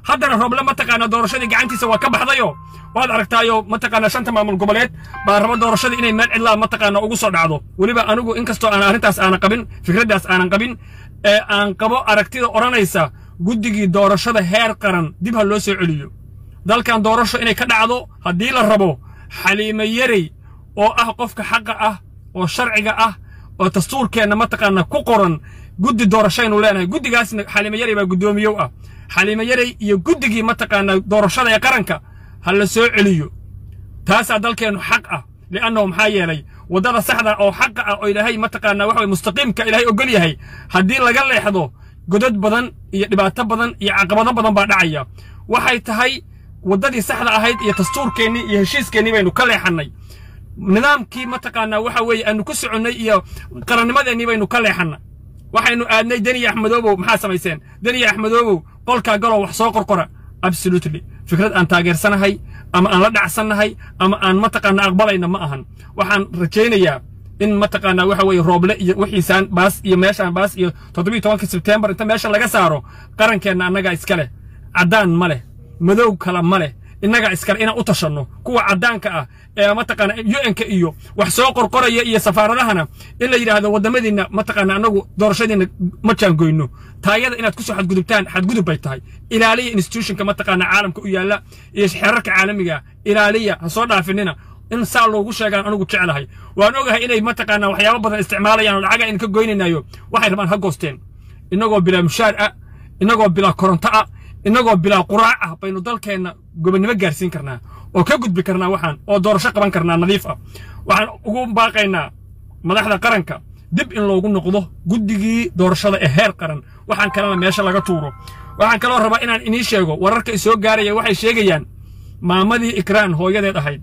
haddana rooble mataqaanaa doorashadii gacantiisa waa ka baxdayo waad aragtaayo mataqaanaa shanta maamul goboleed baa raba doorashadii inay meel cidlaa mataqaanaa ugu soo dhacdo weliba anigu inkastoo aan arrintaas aanan qabin fikraddaas aanan qabin ee aan qabo aragtida odhanaysa guddigii doorashada heer qaran dib ha loo soo celiyo dalkan doorasho inay ka dhacdo haddii la rabo xaliime yarey oo ah qofka xaqa ah oo sharciga ah oo dastuurkeenna mataqaanaa ku qoran guddi doorashaynu leenahay guddigaasna xaliime yarey baa guddoomiyow ah xaliime yarey iyo guddigii mataqaanaa doorashada ee qaranka ha la soo celiyo taasaa dalkeennu xaq ah li'annahu maxaa yeelay waddada saxda oo xaqa ah oo ilaahay mataqaanaa waxa weye mustaqiimka ilaahay ogol yahay haddii laga leexdo godad badan iyo dhibaato badan iyo caqabado badan baa dhacaya waxay tahay waddadii saxda ahayd iyo dastuurkeennii iyo heshiiskeenii baynu ka leexannay nidaamkii mataqaanaa waxa weeye aanu ku soconnay iyo qarannimadeennii baynu ka leexannay waxaynu aadnay deniya axmedoobow maxaa samayseen deniya axmedoobow qolkaa galow wax soo qorqora absolutely fikrad aan taageersanahay ama aan la dhacsannahay ama aan mataqaanaa aqbalayna ma ahan waxaan rajaynayaa in mataqaanaa waxa weeye rooble iyo wixiisaan baas iyo meeshaan baas iyo toddobiyo tobanka sebtembar inta meesha laga saaro qarankeenna annagaa iska leh caddaan ma leh madow kale ma leh innagaa iskale inaan u tashanno kuwa caddaanka ah ee mataqaana u-nka iyo wax soo qorqoraya iyo safaaradahana in la yidhaahdo waddamadiinna mataqaana annagu doorashadiinna ma jaangoyno taayada inaad ku soo xadgudubtaan xadgudub bay tahay ilaaliya institutionka mataqaana caalamka u yaalla iyo xeerarka caalamiga ilaaliya ha soo dhaafinina in saa loogu sheegaan anigu jeclahay waan ogahay inay mataqaana waxyaabo badan isticmaalayaan oo lacaga in ka goynaynayo waxay rabaan ha goosteen innagoo bilaa mushaar ah innagoo bilaa koronto ah innagoo bilaa quraac ah baynu dalkeenna gobonnimo gaarsiin karnaa oo ka gudbi karnaa waxaan oo doorasho qaban karnaa nadiif ah waxaan ugu baaqaynaa madaxda qaranka dib in loogu noqdo guddigii doorashada ee heer qaran waxaan kalena meesha laga tuuro waxaan kaloo rabaa inaan inii sheego wararka isoo gaaraya waxay sheegayaan maamadii ikraan hooyadeed ahayd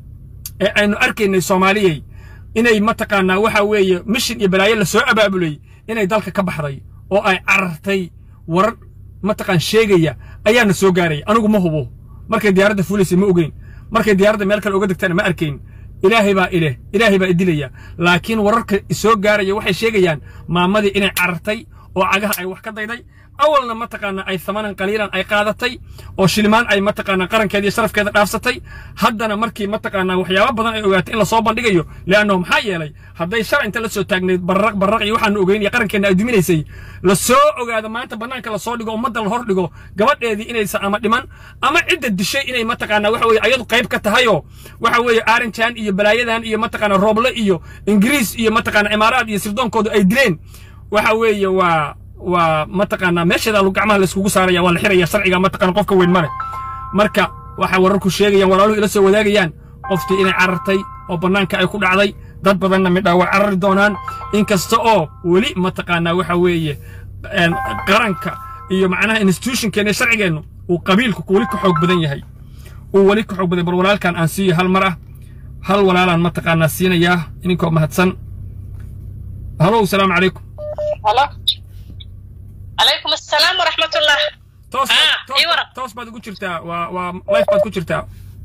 ee aynu arkaynay soomaaliyey inay mataqaanaa waxa weeye mishin iyo balaayo la soo abaabulay inay dalka ka baxday oo ay carartay warar mataqaan sheegaya ayaana soo gaaraya anigu ma hubo markay diyaaradda fuulaysay ma ogeyn markay diyaaradda meel kale uga degtana ma arkayn ilaahay baa ileh ilaahay baa idilaya laakiin wararka isoo gaaraya waxay sheegayaan maamadii inay carartay oo cagaha ay wax ka dayday awalna mataqaanaa ay thamanan qaliilan ay qaadatay oo shilimaan ay mataqaanaa qarankeeda iyo sharafkeeda dhaafsatay haddana markii mataqaanaa waxyaabo badan ay ogaatay in lasoo bandhigayo leannahu maxaa yeelay hadday shalay inta la soo taagnayd barraq barraq iyo waxaanu ogeyn iyo qarankeenna ay duminaysay la soo ogaado maanta bannaanka lasoo dhigo ummadda la hor dhigo gabadheedii inaysan ama dhiman ama cidda dishay inay mataqaanaa waxa weeye ayadu qayb ka tahayoo waxa weeye aaranjan iyo balaayadan iyo mataqaanaa rooble iyo ingiriis iyo mataqaanaa imaaraad iyo sirdoonkoodu ay dileen waxa weeye waa waa mataqaanaa meesheeda gacmaha la iskugu saaraya waa la xiraya sharciga mataqaana qofka weyn ma leh marka waxay wararku sheegayaan walaaluhu ila soo wadaagayaan qoftii inay carartay oo bannaanka ay ku dhacday dad badanna midhaa way carari doonaan inkasta oo weli mataqaanaa waxa weeye qaranka iyo macnaha institutionkeena sharcigeennu uu qabiilku weli ka xoog badan yahay uu weli ka xoog badan bal walaalkan aan siiyo hal mar ah hal walaalaan mataqaanaa siinayaa idinkoo mahadsan halow salaamu calaykum عليكم السلام ورحمة الله toos Ah, ii waran. toos baad ugu jirtaa waa waa life baad ku jirtaa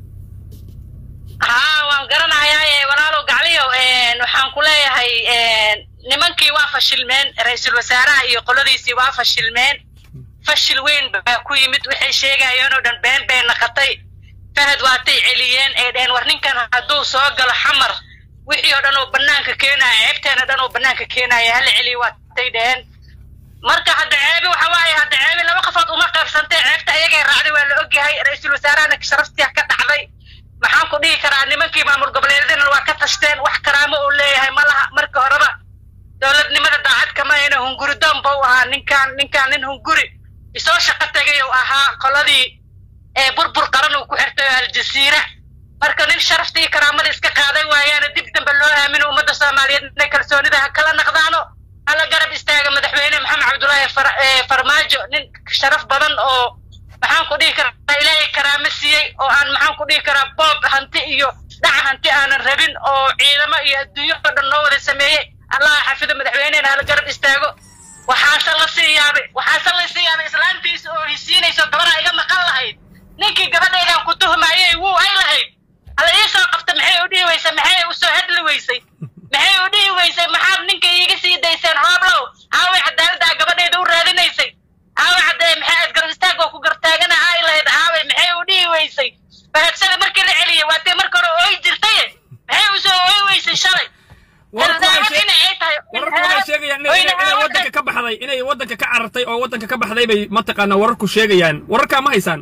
haa waan garanayaa walaalow gacliyo waxaan ku leeyahay nimankii waa fashilmeen ra-iisul wasaaraha iyo qoladiisii waa fashilmeen fashil weyn baa ku yimid waxay sheegayeen oo dhan been bay naqatay fahad waatay celiyeen ee dheheen war ninkan hadduu soo galo xamar wixii oo dhan oo bannaanka keenaya ceebteena dhan oo bannaanka keenaya hala celiyo waatay dheheen marka hadda ceebi waxa waaye hadda ceebi laba qofood uma qaybsantay ceebta ayagay raacday waa la ogyahay ra-iisul wasaarahana sharaftiya ka dhacday maxaan ku dhihi karaa nimankii maamul goboleedyadana waa ka tashteen wax karaamo uu leeyahay ma laha marka horeba dowladnimada daacad kama ayna hunguri doon bau ahaa ninkaan ninkaan nin hunguri isoo shaqo tegay uu ahaa qoladii ee burbur qaran uu ku xirtay oo aljasiira marka nin sharaftii karaamada iska qaaday waayaana dib dambe loo aamino ummadda soomaaliyeed inay kalsoonida ha kala naqdaano hala garab istaaga madaxweyne maxamed cabdullaahi far- ee farmaajo nin sharaf badan oo maxaan ku dhihi karaa ilaahay karaamo siiyey oo aan maxaan ku dhihi karaa boob hanti iyo dhaca hanti aanan rabin oo ciidamo iyo adduunyo oo dhan noo wada sameeyey allaha xafido madaxweynehena hala garab istaago waxaase la sii yaabay waxaase la sii yaabay islaantiisa oo hisiinayso gabaraa iga maqan lahayd ninkii gabadhaydan ku tuhmayey wuu ay lahayd hala ii soo qabta maxay u dhihi weysay maxay u soo hadli weysay maxay u dhihi weysay maxaad ninka iiga sii dayseen rooblow aaway cadaaladdaa gabadhayda u raadinaysay aaway caddee maxay aad garab istaag oo ku gartaaganahay baxday inay waddanka ka carartay oo waddanka ka baxday bay mataqaanaa wararku sheegayaan wararkaa ma haysaan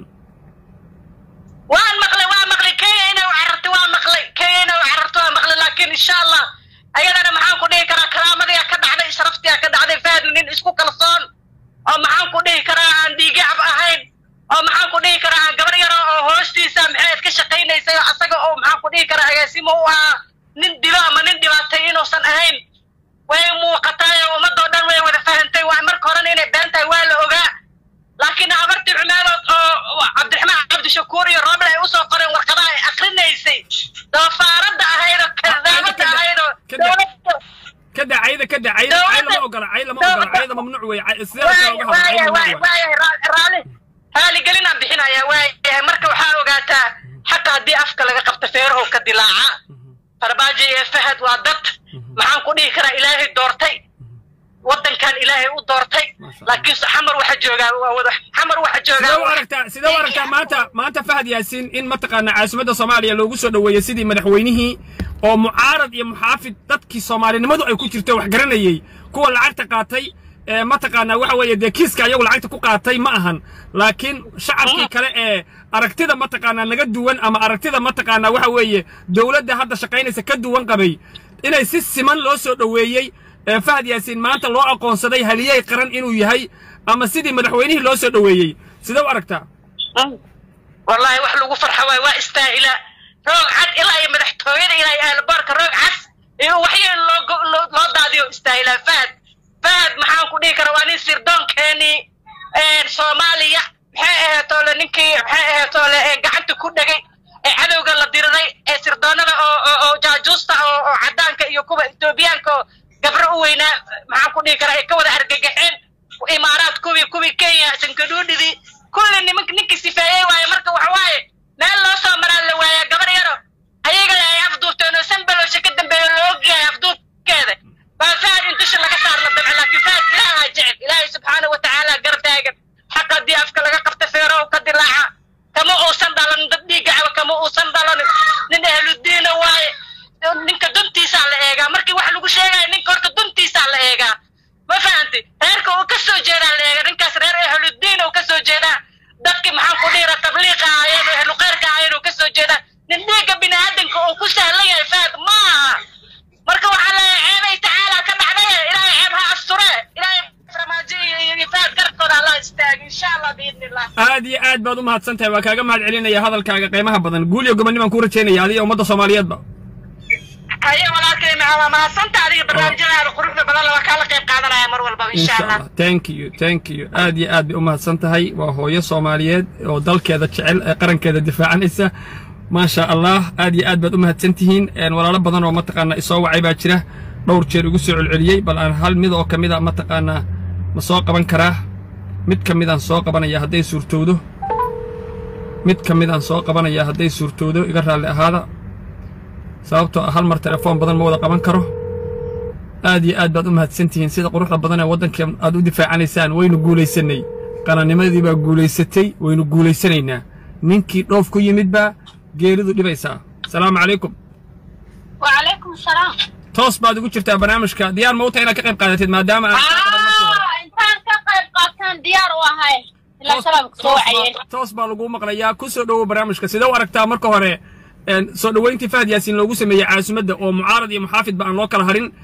waan maqlay waan maqlay kenya inay u carartay waan maqlay kenya inay u carartay waan maqlay laakiin insha allah ayadana maxaan ku dhihi karaa karaamadiyaa ka dhacday sharaftiyaa ka dhacday faadna nin isku kalsoon oo maxaan ku dhihi karaa aan dhiigacab ahayn oo maxaan ku dhihi karaa aan gabar yaro oo hoostiisa maxayd ka shaqaynaysay oo asaga oo maxaan ku dhihi karaa agaasimo u ahaa nin dilo ama nin dhibaatay inuusan ahayn way muuqataay oo ummadoo dhan way wada fahantay waa marka horena inay been tahay waa la ogaa laakiin habartii cumaadood oo cabdiraxmaan cabdishakuur iyo rooble ay usoo qoreen warqadaha ay akrinaysay doofaarada ahaydoo kadaamada ahaydoo dowladda kada cayda kada cayda cay lama ogola cay lama ogola cayda mamnuuc wey cay- sidee la kala uga hadla cay mamnuuc wey raali raaligelinaan bixinaya waayahay marka waxaa ogaataa xataa haddii afka laga qabto feerahow ka dilaaca farbaajo iyo fahad waa dad maxaan ku dhihi karaa ilaahay doortay waddankan ilaahay u doortay Masha Allah. laakiin xamar waxa joogaa waa wada xamar waxa sidee u joogaa aragtaa sidee u aragtaa maanta maanta fahad yaasiin in mataqaanaa caasimadda soomaaliya loogu soo dhoweeyey sidii madaxweynihii oo mucaarad iyo muxaafid dadkii soomaalinimadu ay ku jirto wax garanayey kuwa lacagta qaatay ee mataqaanaa waxa weeye dee kiiska ayagu lacagta ku qaatay ma ahan laakiin shacabkii kale ee aragtida mataqaanaa naga duwan ama aragtida mataqaanaa waxa weeye dowladda hadda shaqaynaysa ka duwan qabay inay si siman loo soo dhoweeyey ee fahad yaasiin maanta loo aqoonsaday haliyey qaran inuu yahay ama sidii madaxweynihii loo soo dhoweeyey sidee u aragtaa wallahi wax lagu farxa waay waa istaahila roog cad ilaa iyo madaxtooyada ilaa iyo aeroboorka roog cas iyo waxyeen loo go- loo loo daadiyo istaahilaa fahad fahad maxaan ku dhihi karaa waa nin sirdoonkeenii soomaaliya maxay aheetoole ninkii maxay aheetoole ee gacanta ku dhegay ee cadowga la diriray ee sirdoonada oo oo- oo jaajuusta oo oo caddaanka iyo kuwa etoobiyaanka oo gabro u weynaa maxaan ku dhihi karaa ay ka wada argagaxeen imaaraad kuwii kuwii kenya sankadhuudhidii kulli nimank ninkii sifeeyey waaye marka waxa waaye meel loo soo maraa la waayaa gabar yaro ayaga ay afduubteen oo sanbalowsha ka dambeeya loo ogyahay afduubkeeda baa fahad in dusha laga saar la damce laakiin fahad ilaahaa jecel ilaahay subxaana wa tacaala gar taagan xaq haddii afka laga qabta feerow ka dilaaca kama uusan dhalan dad dhiigacaba kama uusan dhalanin nin ahludiina waaye ninka duntiisaa la eegaa markii wax lagu sheegayo ninka horta duntiisaa la eegaa ma fahanti reerka uu ka soo jeedaa la eega ninkaas reer ahludiin uu ka soo jeedaa dadki maxaan ku dhiira tabliiqa ahaayeen oo ahluqeyrka ahaayeen uu ka soo jeedaa nin dhiigga biniaadanka uu ku sahlan yahay fahad ma aha marka waxaa leeyahay ceebay tacaala ka dhacdaye ilaahay ceeb ha asture ilaahay farmaajo iyo iyo iyo fahad garabkooda allah istaago insha allah biidni illah aad iyo aad baad u mahadsan tahay waa kaaga mahad celinaya hadalkaaga qiimaha badan guul iyo gobonnibaan kuu rajaynaya adiga ummadda soomaaliyeedba haye walaalkay maxaa mahadsanta adiga barnaamijyadaada quruxda badan waa kaala qayb qaadanaya mar walbaba insha insha allah allah thank you thank you aad iyo aad bay u mahadsan tahay waa hooyo soomaaliyeed oo dalkeeda jecel ee qarankeeda difaacanaysa maasha allah aad iyo aad baad u mahadsan tihiin een, walaalo badan oo mataqaanaa isoo wacay baa jira dhowr jeer igu soo celceliyey bal aan hal mid oo ka mid a mataqaanaa ma soo qaban karaa mid ka midaan soo qabanaya hadday suurtowdo mid ka midaan soo qabanaya hadday suurtowdo iga raalli ahaada sababtoo ah hal mar telefoon badan ma wada qaban karo aad iyo aad baad u mahadsan tihiin sida quruxda badan ee waddanka aad u difaacanaysaan waynu guulaysanay qarannimadii baa guulaysatay waynu guulaysanaynaa ninkii dhoof ku yimid baa geeridu dhibaysaa asalaamu calaykum وعليكم السلام toos baad ugu jirtaa barnaamijka diyaar ma u tahay inaad ka qayb qaadatid maadaama aan kaa qaban markii hore. آه إنسان كقيب قاتان ديار وهاي إلا Toos- سلام toos كسوعين baa- toos baa laguu maqlayaa ku soo dhowow barnaamijka sidee u aragtaa marka hore een, soo dhoweyntii fahad yaasiin loogu sameeyey caasimadda oo mucaarad iyo muxaafid ba aan loo kala harin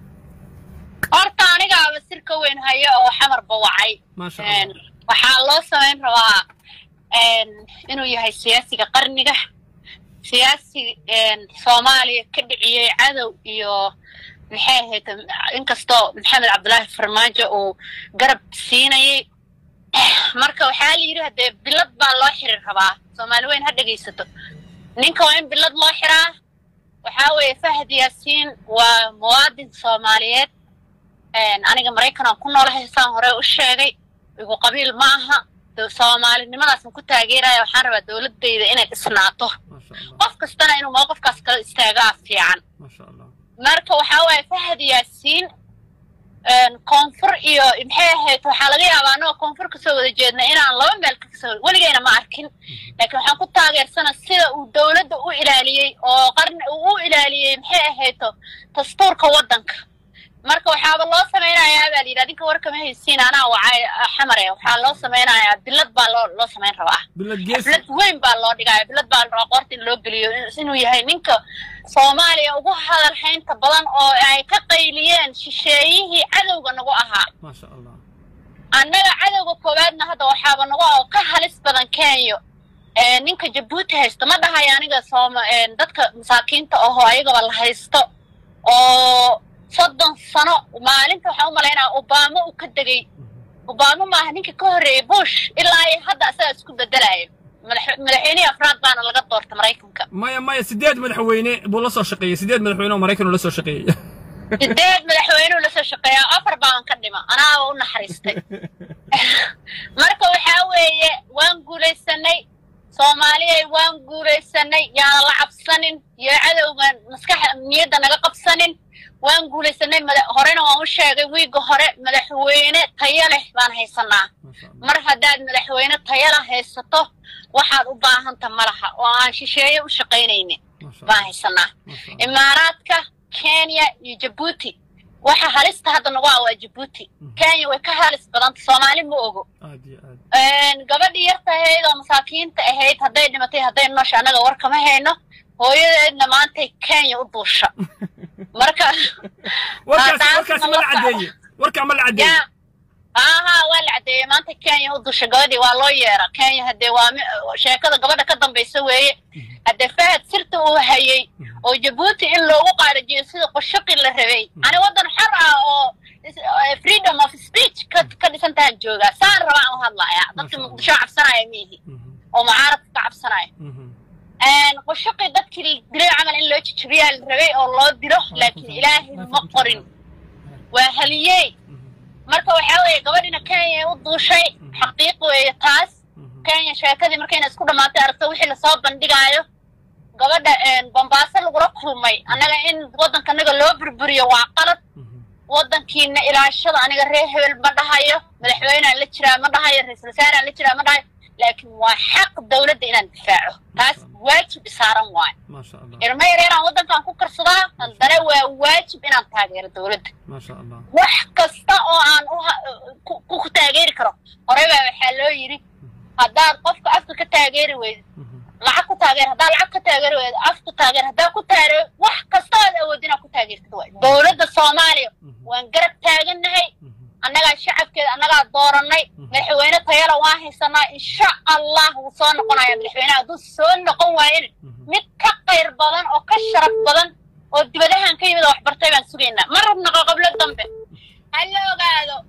horta anigaaba sirka weyn hayo oo xamar bawacay Maasha Een, Allah. waxaa loo samayn rabaa een, inuu yahay siyaasiga qarniga siyaasi een, soomaaliya ka dhiciyey cadow iyo maxay ahayd inkastoo maxamed cabdulaahi farmaajo uu garab siinayay marka waxaa la yidhi hadee bilad baa loo xiri rabaa soomaali weyn ha dhegaysato ninka waa in bilad loo xiraa waxaa weeye fahad yaasiin waa muwaadin soomaaliyeed Een, aniga maraykan aan ku noolahay saan hore u sheegay igu qabiil ma aha Do- soomaalinimadaasaan ku taageeraya waxaan rabaa dowladayda inay dhisnaato maasha allah qof kastana inuu mowqifkaas kala istaagaa fiican maasha allah marka waxaa waaye fahad yaasiin een, koonfur iyo maxay ahayd waxaa laga yaabaa anagoo koonfur kasoo wada jeedna inaan laba meel kasoo weligayna ma arkin laakiin waxaan ku taageersana sida uu dowladda u ilaaliyey oo qarni uu u ilaaliyey maxay ahayto dastuurka waddanka marka waxaaba loo samaynayaa baa layidhi adinka warkama haysiin anaa wacay xamare waxaa loo samaynayaa bilad baa loo loo samayn rabaa bilad geesi bilad weyn baa loo dhigaya bilad baa la rabaa qoorta in loo geliyo inuu yahay ninka soomaaliya ugu hadal haynta badan oo ay ka qayliyeen shisheeyihii cadowga nagu ahaa maasha allah annaga cadowga koowaadna hadda waxaaba nagu ah oo ka halis badan kenya ee ninka jabuuti haysto ma dhahayo aniga sooma ee, dadka masaakiinta ahoo ayagaba la haysto oo soddon sano maalinta waxaan u malaynaya obama uu ka degay obama maaha ninka ka horreeyey bush ilaa iyo hadda asaga isku bedelayo madax- madaxweynihii afraad baana laga doorta maraykanka maya maya sideed madaxweyne buu la soo shaqeeyey sideed madaxweyne oo maraykan uu la soo shaqeeyey sideed madaxweynuu lasoo shaqeeyaa afar baan ka dhima anaaba u naxariistay marka waxaa weeye waan guulaysanay soomaaliyay waan guulaysanay yaana la cabsanin iyo cadowgan maskaxa niyadda naga qabsanin waan guulaysanay mada- horena waan u sheegay wiigga hore madaxweyne tayo leh baan haysanaa maasha allah mar haddaad madaxweyne tayo leh haysato waxaad u baahanta ma laha oo aan shisheeye u shaqaynaynin maasha baan allah haysanaa maasha allah imaaraadka kenya iyo jabuuti waxa halista hadda nagu ah waa jabuuti kenya way ka halis badanta soomaali ma ogo aad iyo aad Een, gabadhii yarta ahayd oo masaakiinta ahayd hadday dhimatay hadday nosha annaga war kama hayno hooyadeedna maantay kenya u duusha marka warkaas taas warkaas ma la nala caddeeye warkaa ma la caddeeye ya aha waa la caddeeyey maanta kenya u dusha gabadhii waa loo yeera kenya haddee waa mi- sheekada gabadha ka dambaysa weeye haddee fahad sirta uu hayey oo jabuuti in loogu qaadajiyo sida qoshaqi la rabay ani waddan xor ah oo is- eh, freedom of speech ka ka dhisan tahan joogaa saan rabaa aan u hadlayaa dadka Masha Allah. muqdisho cabsanaya miihi Mhm, oo mucaaradka ka cabsanaya mhm. qoshaqi dadkii dilay camal in loo jijibiyaa la rabay oo loo dilo laakiin ilaahay ma qorin waa haliyey marka waxaa weeye gabadhina kenya u duushay xaqiiq weeye taas Mhm, kenya sheekadii markayna isku dhammaatay aragto wixii lasoo bandhigaayo gabadha bombaaso lagula kulmay annaga in waddankanaga loo burburiyo waa qalad mhm. waddankiina ilaashada aniga reer hebel ma dhahayo madaxweynaan la jiraa ma dhahayo ra-iisul wasaaraan la jiraa ma dhahayo laakiin waa xaq dowladda inaan difaaco taas waajib isaaran waayo maasha allah ilmo yar inaan waddankan ku karsadaa haddana waa waajib inaan taageero dowladda maasha allah wax kasta oo aan u ha- ku- ku taageeri karo horey baa waxaa loo yidhi haddaad qofka afka ka taageeri weydo Mhm, lacag ku taageer haddaad lacag ka taageeri weydo af ku taageer haddaad ku taageero wax kasta aad awood inaad ku taageertid waay dowladda soomaaliya mhm, waan garab taagannahay mhm. annagaa shacabkeeda annagaa doorannay madaxweyne tayala waan haysanaa insha allah wuu soo noqonaya madaxweyne hadduu soo noqon waayana mid ka qayr badan oo ka sharaf badan oo dibadahan ka yimid oo waxbartay baan sugaynaa ma rabno qoqoblo dambe ha la ogaado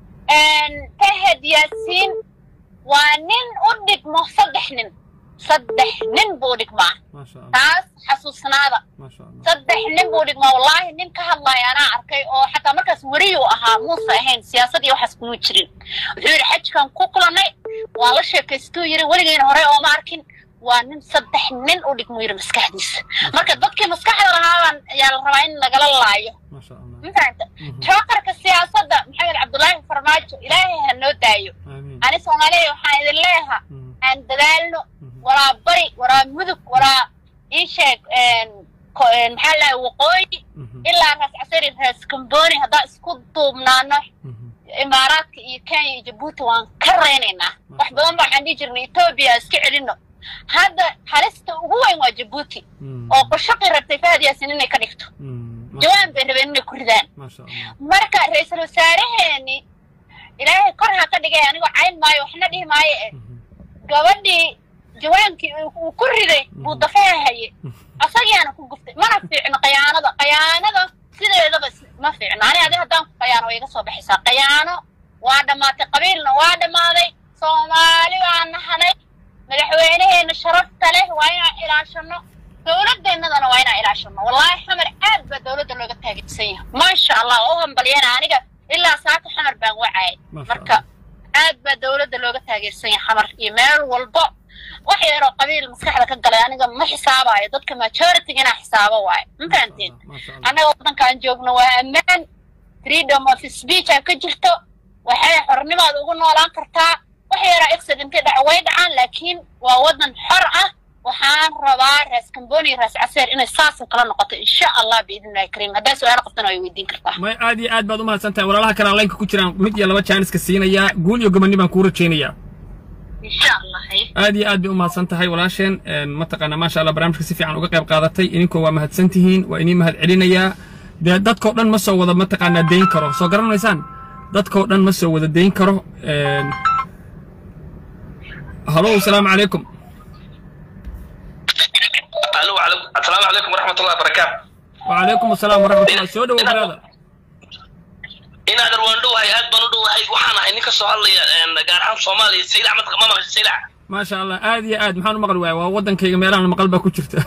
tahed yaasiin waa nin u dhigmo saddex nin saddex nin buu dhigmaa maasha allah taas xasuusnaada maasha allah saddex nin buu dhigmaa wallaahi nin ka hadlaya anaa arkay oo xataa markaas weriyuu ahaa muuse ahayn siyaasad iyo waxaas kuma jirin wuxuu yidhi xajkan ku kulannay waa la sheekaystuu yidhi weligeyna hore ooma arkin waa nin saddex nin u dhigmuu yidhi maskaxdiisa marka dadkii maskaxda lahaabaan ayaa la rabaa in lagala laayo maasha allah ma fahanta jookarka siyaasadda maxamed cabdullaahi farmaajo ilaahay ha noo daayo aamiin ani soomaaliya waxaan idin leeyaha Mhm, aan dadaalno mhm. walaa bari walaa mudug walaa ii sheeg ko- een, maxaa lahay waqooyi Mhm, ilaa raas casari raas kamboni haddaan isku duubnaano mhm. imaaraadka iyo kenya iyo jabuuti waan ka reynaynaa wax badan baa waxaan dhihi jirnay etoobiya iska celino hadda halista ugu weyn waa jabuuti Mm, oo qoshaqii rabtay fahad yaasin inay ka dhigto mm, ma- jawaan bay rabeen inay ku ridaan maasha allah marka ra-iisul wasaareheeni ilaahay kor ha ka dhigay anigoo cayn maayo waxna dhihi maayo eh Mhm, gabadhii jawaankii uu uu ku riday buu dafaha haye asagiyaana ku guftay mana fiicno qayaanada qayaanada sideedaba s- ma fiicno ani adi haddaan ku qayaano way iga soo baxaysaa qayaano waa dhammaatay qabiilna waa dhammaaday soomaali baan nahanay madaxweynaheena sharafta leh waa inaan ilaashano dowladeennadana waa inaan ilaashano wallaahi xamar aad baa dowladda looga taageersan yahay maasha allah oo hambalyana aniga ilaa saaka xamar baan wacayay Masha marka aad baa dowladda looga taageersan yahay xamar iyo meel walbo wax yaroo qabiil maskaxda ka galay aniga ma xisaabayo dadka majority inaa xisaabo waayo ma fahanteen maasha allah annaga waddankaan joogno waa ammaan freedom of speech aa ka jirto waxay xornimaad ugu noolaan kartaa wax yaraa accidentay dhaca way dhacaan laakiin waa waddan xor ah waxaan rabaa raas kamboni iyo raas caseer inay saasoo kala noqoto insha allah biidnillahi kariim haddaa su-aalo qabtana way weydiin kartaa may aad iyo aad baad u mahadsan tahay walaalaha kale aan laynka ku jiraan mid iyo laba jaaniska siinayaa guul iyo gobonni baan kuu rajaynayaa insha allah haye aad iyo aad bay u mahadsan tahay walaasheen een, mataqaanaa maasha allah barnaamijka si fiican uga qayb qaadatay idinkoo waa mahadsan tihiin waa inii mahad celinayaa dee dadkoo dhan ma soo wada mataqaanaa dayn karo soo garanaysaan dadkoo dhan ma soo wada dayn karo een, halow asalaamu calaykum alo asalaamu calaykum waraxmat ullahi barakaatu وعليكم السلام ورحمة الله سو دhow brother inaad arwaan dhowahay aad baan u dhowahay waxaan ahay nin ka soo hadlaya gaar ahaan soomaaliya saylac ma ma maqashay saylac ما شاء الله aad iyo aad maxaan u maqli waaya waa waddankayga meelahan maqal baa ku jirta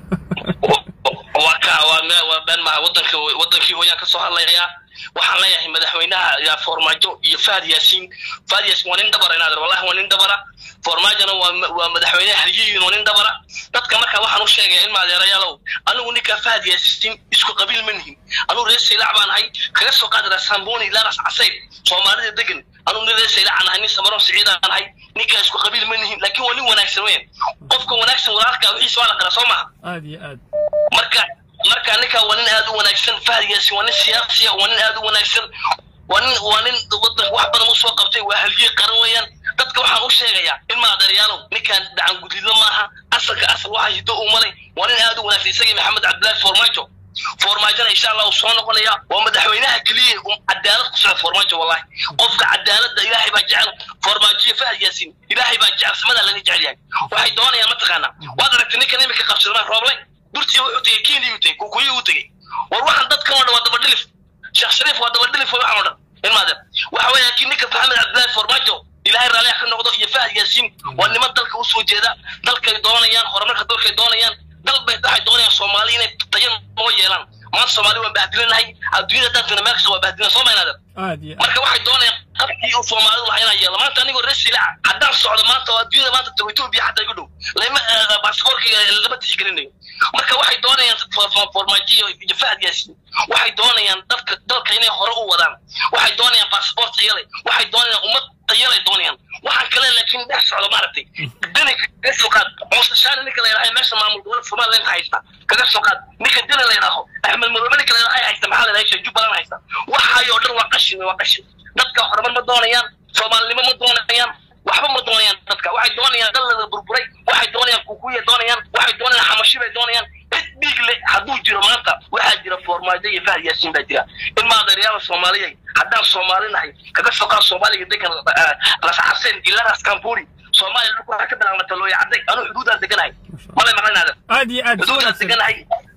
waa ka waa me waa been maha waddanka waddankii hooyaan ka soo hadlayaa waxaan leeyahay madaxweynaha yaa foormaajo iyo fahad yaasiin fahad yaasiin waa nin dabara inaad wallahi waa nin dabara foormaajona waa waa madaxweynaha halyihiin waa nin dabara dadka marka waxaan u sheegaya ilma adeerayaalow anigu ninka fahad yaasiin isku qabiil ma nihin anigu reer saylac baan ahay kaga soo qaadi raa samboni ilaa ras casayr soomaalida degan anigu nin reer saylac aan ahay nin samaroon siciid aan ahay ninkaa isku qabiil ma nihin laakiin waa nin wanaagsan weyn qofka wanaagsan walaalka wixiisa waa la qara soo maha aad iyo aad marka marka ninka waa nin aad u wanaagsan fahdiyaasi waa nin siyaasiya waa nin aad u wanaagsan waa nin waa nin waddanka wax badan usoo qabtay waa haliyey qaran weeyaan dadka waxaan u sheegayaa in maadaryaalow ninkaan dacan gudidlo maaha asalka asal waxa hiddo uu maray waa nin aad u wanaagsan isagii maxamed cabdillaahi foormaajo foormaajona insha allah uu soo noqonaya waa madaxweynaha keliya um cadaalad ku socda foormaajo wallahi qofka cadaaladda ilaahay baa jecel foormaajiyo fahad yaasiin ilaahay baa jecel samadaa laga jecel yahay waxay doonayaan mataqaanaa waad aragtay ninkan imika qabsadmaa rooblay durtii wuxuu tegey kenya uu tegey kukuyi uu tegey war waxaan dadkan oo dhan waa dabadhilif sheekh shariif waa dabadhilif waxaan oo dhan ilmaade waxa weeyaan kii ninka maxamed cabdillaahi foormaajo ilaahay raalliha ka noqdo iyo fahad yaasiin waa niman dalka u soo jeeda dalkay doonayaan horumarka dalkay doonayaan dal bay waxay doonayaan soomaali inay tayo noo yeelaan maanta soomaali waan bahdilinahay adduunyada dadkana meel kasta waa bahdilina soo maynaadan aad iyo aad marka waxay doonayaan qabkii uu soomaalidu lahaa inaan yeelo maanta anigoo reer silaca haddaan socdo maanta oo adduunyada maanta tago etoobiya xataa igu dhow lama baasaboorkayga lama tixgelinayo marka waxay doonayaan formaajiyo iyo fahad yaasiin waxay doonayaan dadka dalka inay hore u wadaan waxay doonayaan baasaboor tayale waxay doonayaan ummad tayalay doonayaan waxaan kale laakiin dhex socdo maaragtay dani kaga soo qaad muusashaani ninka la yidhaha meesha maamul gobolka somaliland haysta kaga soo qaad ninka dani la yidhaaho axmed madoobe ninka la yidhaha haysta maxaa la yidhaha jubbaland haysta waxaay oo dhan waa qashin waa qashin dadka horumar ma doonayaan soomaalinimo ma doonayaan waxba ma doonayaan dadka waxay doonayaan dallada burburay waxay doonayaan kukuya doonayaan waxay doonayaan xamashi bay doonayaan cid dhiig le hadduu jiro maanta waxaa jira foormaajo iyo fahad yaasiin baa jira in maadeeryaala soomaaliyay haddaan soomaali nahay kaga soo qaad soomaaliga degan lasxaseen ilaa ras kamburi soomaaliya dhulku waxaa ka bilaabmata looya cadday anuu xuduudaan deganahay malay maqlinaada aad iyo aad soo xuduudaan wanaagsan deganahay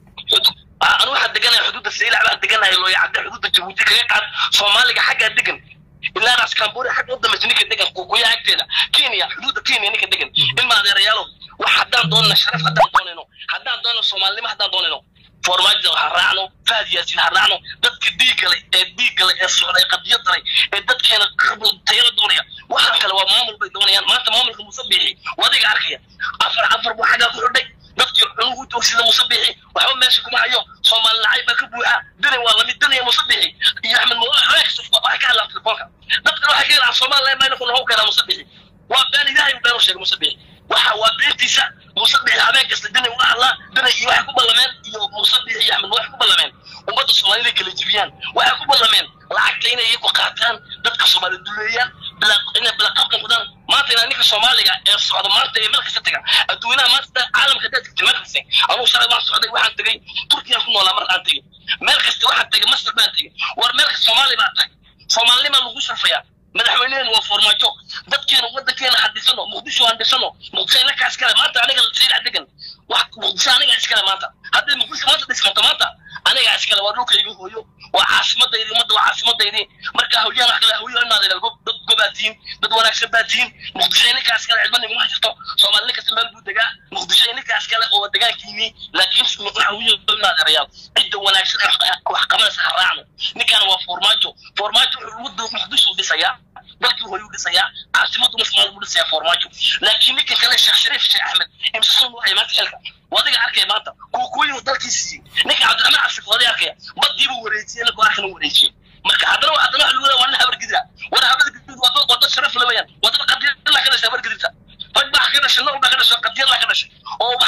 anu waxaan deganahay xuduudda saylac baan deganahay looya cadda xuduudda jabuuti kaga qaad soomaaliga xaggaa degan ilaa ras kamburi xagga u dambaysa ninka degan kukuya agteeda kenya xuduudda kenya ninka degan ilma adeerayaalow wax haddaan doonana sharaf haddaan doonayno haddaan doonayno soomaalinimo haddaan doonayno foormaajida ha raacno fahad yaasiin ha raacno dadka dhiiggale ee dhiiggale ee socda ee qadiyadale ee dadkeena tayada doonaya waxaan kale waa maamul bay doonayaan maanta maamulka musabixi wadiga arkaya afar afar buu xaggaa ku xidhay dadkii cunugu doogsida musabixi waxba meesha kuma hayo soomaali nacayb baa ka buuxa dani waa lamid daniya musabixi iyo axmed mawaax waxay ka hadlaan telefoonka dadkan waxay ka yidhahaan somaliland mayna ku noqon karaa musabixi waa been ilaahay been u sheegay musabixi waxa waa beentiisa musabixi habeen kasta dani uga hadlaa dani iyo waxay ku ballameen iyo musabixi iyo axmed waxay ku ballameen ummadda soomaalida inay kala jibiyaan waxay ku ballameen lacagta inay iyagu qaataan dadka soomaali duleeyaan inay bilaqab noqdaan maanta inaa ninka soomaaliga ee socda maanta ee meel kasta taga adduunaha maanta caalamka haddaad tagtay meel kasta anugu shalay waan socday waxaan tegay turkiyaan ku noolaa mar aan tegay meel kasta waxaan tegay masar baan tegay war meel kasta soomaali baa tahay soomaalinima lagu sharfayaa madaxweyneheenu waa foormaajo dadkeena waddankeena ha dhisano muqdisho aan dhisano muqdisho inaka iskale maanta aniga saylac degan wax muqdisho aniga iskale maanta haddii muqdisho maanta dhismato maanta aniga iskale waa dhulkayga hooyo waa caasimadaydi ummadda waa caasimadaydi marka hawlyaan wax kale hawyo inaad dad gobaa tihiin dad wanaagsan baa tihiin muqdisho ininkaa iskale cidba niguma jirto soomaali nin kasta meel buu degaa muqdisho ininkaa iskale oo degaankiini laakiin hawyo inaad erayaal cidda wanaagsan ee wax qabanaysa ha raacno ninkaan waa foormaajo foormaajo wuxuu muqdisho dhisayaa dalkii hooyuu dhisayaa caasimadu masmaal buu dhisayaa foormaajo laakiin ninkan kale sheekh shariif sheekh axmed imse sun waxay maanta xilka wadiga arkaya maanta kuukuyu dalkiisii ninka cabdiraxmaan cabshif wadi arkaya badiibuu wareejiyey ninka arkana wareejiyey marka haddana haddana waxa lagu leeya waa nin habar gidira war habar gidid waa dad wada sharaf la weyaan waa dad qadiyad la ka dhashay habar gidirta rag baa ka dhashay nool baa ka dhashay qadiyad la ka dhashay oo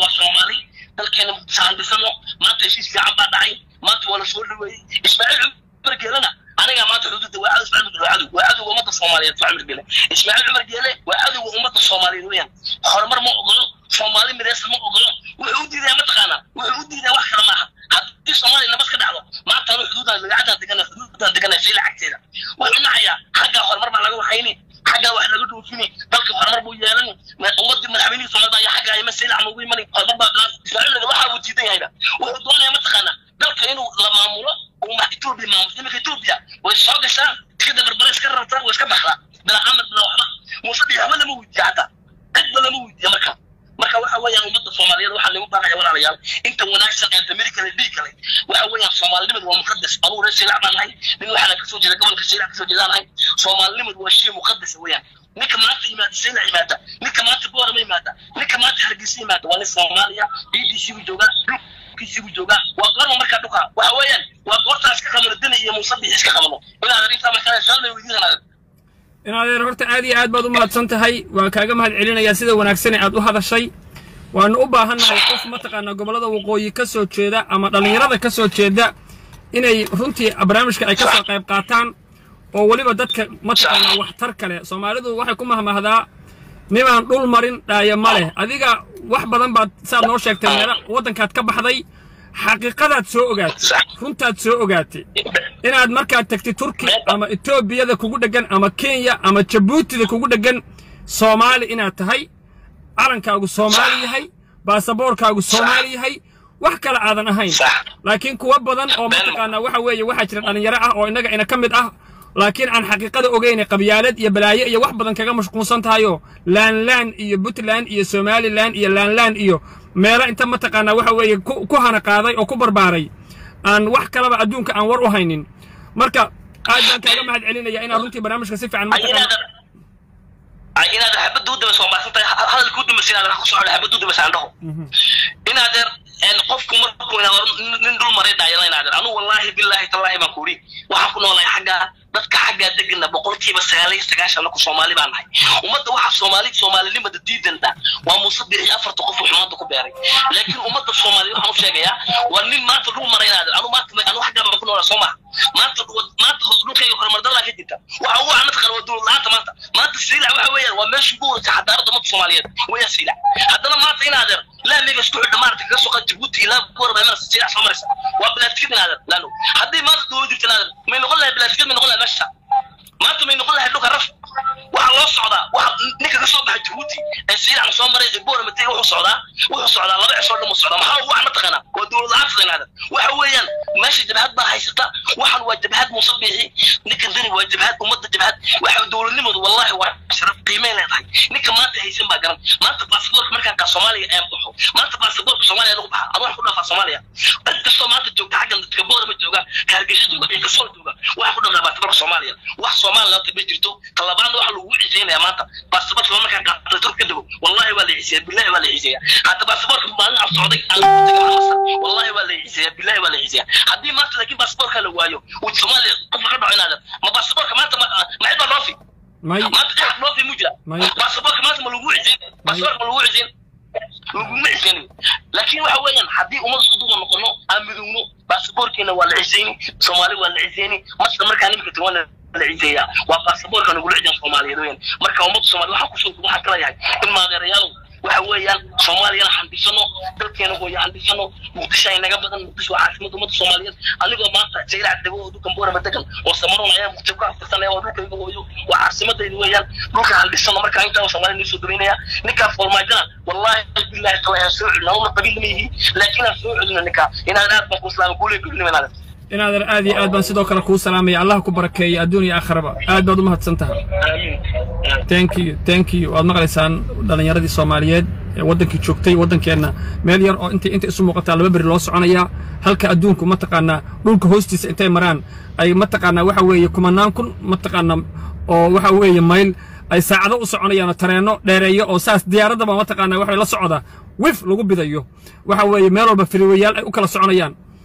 soomaali dalkeena muqdisho aan dhisano maanta heshiis fiican baa dhacay maanta waa la soo dhaweeyey ismaaciil cumar geelena aniga maanta xuduudda waa cadow ismaaciil waa cadow waa cadowga ummadda soomaaliyeed waa cumar geele ismaaciil cumar geele waa cadowga ummadda soomaaliyeed weeyaan horumar ma ogolo soomaali midaysan ma ogolo wuxuu u diidaa mataqaanaa wuxuu u diidaa wax kale maaha haddii soomaaliya nabad ka dhacdo maanta anu xuduudan lagacadaan degana xuduudan degana fiila cagteeda wuxuu nacayaa xaggaa horumar baa laga waxayni xaggaa wax laga dhoofini dalka horumar buu yeelani ummadii madaxweynihii soomaalida ayaa xaggaa ima siilac nugu imani horumar baa bilaas ismaaciil waxa uu diidan yahayba wuxuu doonaya mataqaanaa dalka inuu la maamulo uu ma etoobiya maamulo iminka etoobiya way soo gashaa tikada barbare iska rartaa way iska baxdaa bilaa amar bilaa waxba muuse biyo waxba lama weydiiya hataa cidba lama weydiiya marka marka waxa weeyaan ummadda soomaaliyeed waxaa lagu baaqaya walaalayaal inta wanaagsan ee damiri kale dhiig kale waxa weeyaan soomaalinimadu waa muqadas anuu reer siilac baan nahay nin waxaana kasoo jeeda gobolka siilac kasoo jeedaan nahay soomaalinimadu waa shay muqadas weeyaan ninka maanta yimaada siilac yimaada ninka maanta boorama yimaada ninka maanta hargeysa yimaada waa nin soomaaliya ciidiisiibuu joogaa dhulkiisiibuu joogaa waa goorma markaa dhuka waxa weeyaan waa goortaa iska qabano dani iyo muusabix iska qabano inaadan intaa markaa suaal bay weydiinanaadan in adeer horta aad iyo aad baad u mahadsan tahay waan kaaga mahad celinayaa sida wanaagsan ee aad u hadashay waanu u baahannahay qof mataqaanaa gobollada waqooyi ka soo jeeda ama dhallinyarada ka soo jeeda inay runtii barnaamijka ay ka soo qayb qaataan oo weliba dadka mataqaanaa waxtar kale soomaalidu waxay ku mahmahdaa nimaan dhul marin dhaaya ma leh adiga wax badan baad saad noo sheegtay meela waddankaad ka baxday xaqiiqadaad soo ogaatay runtaad soo ogaatay inaad markaad tagtid turki ama etoobiyada kugu dheggan ama kenya ama jabuutida kugu dheggan soomaali inaad tahay calankaagu soomaali yahay baasaboorkaagu soomaali yahay wax kale aadan ahayn laakiin kuwa badan oo mataqaanaa waxa weeye waxaa jira dhallinyaro ah oo innaga ina ka mid ah laakiin aan xaqiiqada ogeyne qabyaalad iyo balaayo iyo wax badan kaga mashquulsan tahayoo laanlaan iyo puntland iyo somalilan iyo laanlaan iyo meelo inta mataqaanaa waxa weeye ku hana qaaday oo ku barbaaray aan wax kalaba adduunka aan war u haynin marka aad baan kaaga mahad celinaya inaad runtii barnaamijka si fiican mataqaana inaad xabadda u dabayso waa maasan tahay hadalka u dabaysa inaad ku socdo xabadda u dabaysa andhaho inaadeer qofku markuu nin dul maray dhaayala inaadeer anu wallaahi billaahi tallaahi baan ku idhi waxaan ku noolahay xaggaa dadka xaggaa degana boqolkiiba sagaal iyo sagaashan anaku soomaali baan nahay ummadda waxaa soomaali soomaalinimada diidanta waa muuse bixi afarta qof wuxuu maanta ku beeray laakiin ummadda soomaaliya waxaan u sheegayaa waa nin maanta dul maray inaadeer anu maanta anu xaggaa baan ku noolaa soo maha maanta maanta dhulkayga horumar dalaa ka jirta waxa ugu anad qala waa dowlad la-aanta maanta maanta siilac waxa weeyaan waa meeshii ugu horeysa xadaaradda ummadda soomaaliyeed weeyaan siilac haddana maanta inaadeer laamiga isku xidha maarata kaga soo qad jabuuti ilaa goorba imanaysa siilac soo maraysa waa bilaatikad inaadeer laano haddii maanta dowlad jirta inaadeer may noqon lahay bilaatikad may noqon lahay meesha maanta may noqon lahay dhulka raf waxaa loo socdaa waxa ninka ka soo baxay jabuuti ee siilac soo maray ee boora matega wuxuu socdaa wuxuu socdaa laba cisoo dhan socdaa maxaa ugu ana taqaanaa waa dowlad la-aanta inaadeer waxa weeyaan meesha jabhad baa haysata waxan waa jabhad muuse biixi ninkan dani waa jabhad ummadda jabhad waxa dowladnimadu wallahi waa sharaf qiimay leedahay ninka maanta haysan baa garan maanta baasaboorka markaan kaa soomaaliya ee baxo maanta baasaboorka soomaaliya lagu baxa adu wax ku dhaafaa soomaaliya cid kastoo maanta joogta xaggan dadka boorama jooga ka hargeysa jooga iyo kasoo jooga waxa ku dhamnaa baasaboorka soomaaliya wax soomaaliya laanta ma jirto talabaadna waxa lagu ciisaynaya maanta baasaboorka markaan qaatay turk ka dego wallahi waa la ciisaya billahi waa la ciisaya hadda baasaboorka maalin aan socday aan wallahi waa la ciisaya billahi waa la ciisaya haddii maanta laakiin baasaboorka la waayo uu soomaaliya qof laga dhaco inaada ma baasaboorka maanta ma cid baa dhoofi may maanta cid dhoofi mu jira May. baasaboorka maanta ma lagu cisin baasaboorka ma lagu cisin laguma cisanin laakiin waxa weeyaan haddii ummad isku duuba noqono aan midowno baasaboorkeena waa la cisayni soomaali waa la cisayni masla markaa nimika tiwan la ciseeyaa waa baasaboorka nagula cisan soomaaliyeed weeyaan marka ummadda soomaaliya waxaa kusoo waxaa kala yahay in maadeerayaalow waxa weeyaan soomaaliyana handhisano dalkeena hooya handhisano muqdisho ay naga badan muqdisho waa caasimada ummadda soomaaliyeed anigoo maanta jaylac dego oo dhulkan boorama degan oo samaron ayaa muqdisho ku aftirsanaya oo dhulkayga hooyo waa caasimadayda weeyaan dhulka handhisano markaa intaa soomaaliya nii soo dabaynaya ninkaa foormaajana wallahi billahi taala aan soo celina una qabiil ma yihi laakiin aan soo celina ninkaa inaan aad baan ku islaama kuulee kulinimanaada inaadan aad iyo aad baan sidoo kale kuu salaamaya allah ku barakeeya adduun iyo aakhiraba aad baad u mahadsan tahay aamiin thank you thank you waad maqlaysaan dhallinyaradii soomaaliyeed ee waddankii joogtay waddankeenna meel yar oo intay inta isu muuqataa laba beri loo soconayaa halka adduunku mataqaanaa dhulka hoostiisa intay maraan ay mataqaanaa waxa weeye kumanaan kun mataqaanaa oo waxa weeye mayl ay saacado u soconayaan oo tareenno dheereeyo oo saas diyaaradda baa mataqaanaa waxa la socda wif lagu bidayo waxa weeye meel walba firiwayaal ay u kala soconayaan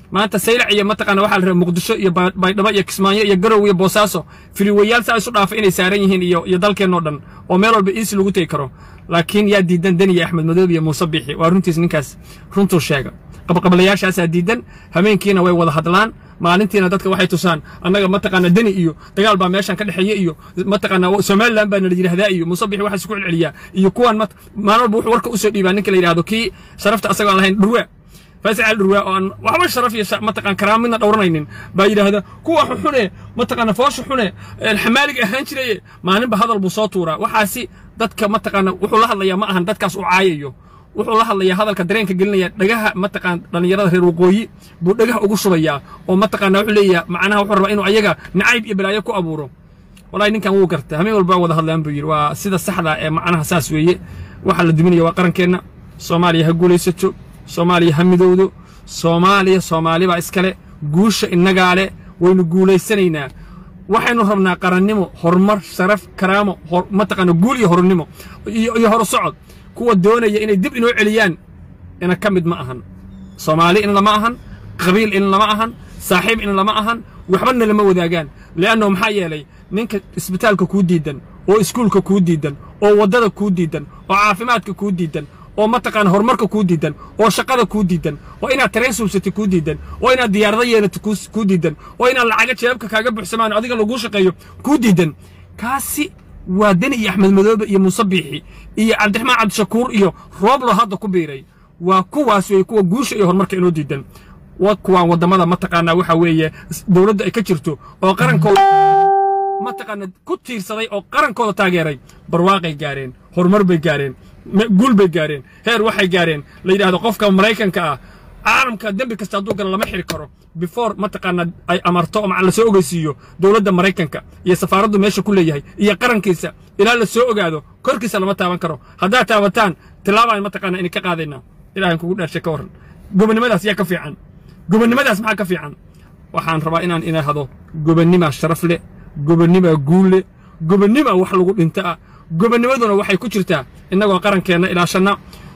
maanta saylac iyo mataqaana waxaa la rabaa muqdisho iyo Ba- baydhabo iyo kismaayo iyo garow iyo boosaaso filiwayaal saa isu dhaafa inay saaran yihiin iyo iyo dalkeennoo dhan oo meel walba iisi lagu tegi karo laakiin yaa diidan deni iyo axmed madoob iyo muuse biixi waa runtiis ninkaas runtuu sheega qabqablayaashaasaa diidan habeenkiina way wada hadlaan maalintiina dadka waxay tusaan annaga mataqaana deni iyo dagaal baa meeshan ka dhexeeya iyo mataqaana somaliland baa nala yidhahdaa iyo muuse biixi waxaa isku celceliyaa iyo kuwan mat- maalin walba wuxuu warka usoo dhiibaa ninka la yidhahdo kii sharafta asagoo aan lahayn dhurwaa فاسع الرواء أن وحبا شرف يا متقن كرام من دورنين بايد هذا كوا حنة متقن فوش حنة الحمالك أهان شيء ما نبى هذا البساطورة وحاسي دتك متقن وحول الله يا ما أهان دتك سوعايو wuxuu la hadlayaa hadalka dareenka gelinaya dhagaha mataqaan dhallinyarada reer waqooyi buu dhagaha ugu shubayaa oo mataqaana wuxuu leeyahay macnaha wuxuu rabaa inuu ayaga nacayb iyo balaayo ku abuuro walahi ninkan wuu garta hameen walba wada hadlaan buu yidhi waa sida saxda ee macnaha saas weeye waxaa la duminaya waa qarankeenna soomaaliya ha guulaysato soomaaliya ha midowdo soomaaliya soomaali baa iskale guusha innagaa le waynu guulaysanaynaa waxaynu rabnaa qarannimo horumar sharaf karaamo hor- mataqaana guul iyo hornimo iyo iyo horusocod kuwa doonaya inay dib inoo celiyaan ina ka mid ma ahan soomaali in lama ahan qabiil in lama ahan saaxiib in lama ahan waxbana lama wadaagaan le'anno maxaa yeelay ninka isbitaalka kuu diidan oo iskuulka kuu diidan oo waddada kuu diidan oo caafimaadka kuu diidan oo mataqaana horumarka kuu diidan oo shaqada kuu diidan oo inaad tareen suubsatay kuu diidan oo inaad diyaarado yeelato kuu- kuu diidan oo inaad lacaga jeebabka kaaga buuxsamaan oo adiga laguu shaqeeyo kuu diidan kaasi waa deni iyo axmed madoobe iyo muuse biixi iyo cabdiraxmaan cabdishakuur iyo rooblo hadda ku biiray waa kuwaas weeye kuwa guusha iyo horumarka inoo diidan wa kuwaan waddamada mataqaanaa waxa weeye dowladda ay ka jirto oo qarankooda mataqaana ku tiirsaday oo qarankooda taageeray barwaaqay gaareen horumar bay gaareen me- guul bay gaareen heer waxay gaareen la yidhaahdo qofka maraykanka ah caalamka dembi kasta hadduu galo lama xiri karo before mataqaana ay amarto oo maca lasoo ogeysiiyo dowladda maraykanka iyo safaaraddu meesha ku leeyahay iyo qarankiisa ilaa la soo ogaado korkiisa lama taaban karo haddaad taabataan tilaabaan mataqaana idinka qaadaynaa ilahan kugu dhaarshay ka warran gobonnimadaas yaa ka fiican gobonnimadaas maxaa ka fiican waxaan rabaa inaan idhaahdo gobonnimaa sharaf leh gobonnimaa guul leh gobonnimaa wax lagu dhinta ah gobonnimaduna waxay ku jirtaa innagoo qarankeenna ilaashanna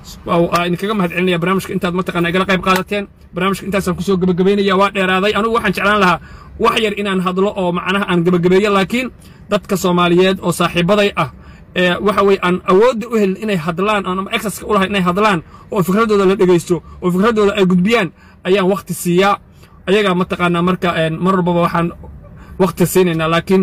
waa idinkaga mahad celinaya barnaamijka intaad mataqaana igala qayb qaadateen barnaamijka intaasaan kusoo gebagabaynaya waa dheeraaday anigu waxaan jeclaan lahaa wax yar inaan hadlo oo macnaha aan gebagabeeyo laakiin dadka soomaaliyeed oo saaxiibaday ah ee waxa weye aan awoodda u helin inay hadlaan aan ama exaska u lahayn inay hadlaan oo fikradooda la dhegaysto oo fikradooda ay gudbiyaan ayaan wakhti siiyaa ayagaa mataqaanaa marka een, mar walbaba waxaan wakhti siinaynaa laakiin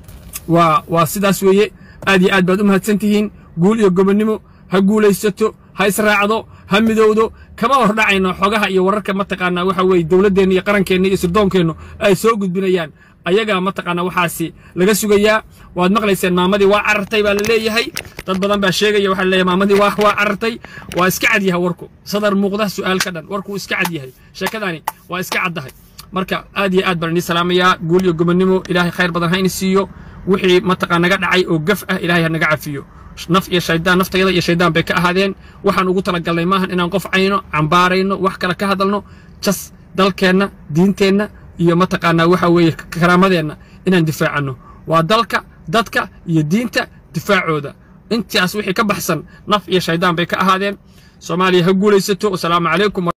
waa waa sidaas weeye aad iyo aad baad u mahadsan tihiin guul iyo gobonnimo ha guulaysato ha israacdo ha midowdo kama hor dhacayno xogaha iyo wararka mataqaanaa waxa weeye dowladdeenna iyo qarankeenna iyo sirdoonkeennu ay soo gudbinayaan ayagaa mataqaanaa waxaasi laga sugayaa waad maqlayseen maamadii waa carartay baa la leeyahay dad badan baa sheegaya waxaa la leeyahay maamadii waa waa carartay waa iska cad yahay warku sadar muuqda su'aal ka dhan warku wuu iska cad yahay sheekadani waa iska caddahay marka aad iyo aad baan idin salaamayaa guul iyo gobonnimo ilaahay khayr badan ha ini siiyo wixii mataqaa naga dhacay oo gaf ah ilaahay ha naga cafiyo naf iyo shaydaan naftayada iyo shaydaan bay ka ahaadeen waxaan ugu talagalnay maahan inaan qof cayno cambaarayno wax kale ka hadalno jas dalkeenna diinteenna iyo mataqaanaa waxa weeye karaamadeenna inaan difaacanno waa dalka dadka iyo diinta difaacooda intaas wixii ka baxsan naf iyo shaydaan bay ka ahaadeen soomaaliya ha guulaysato wasalaamu calaykum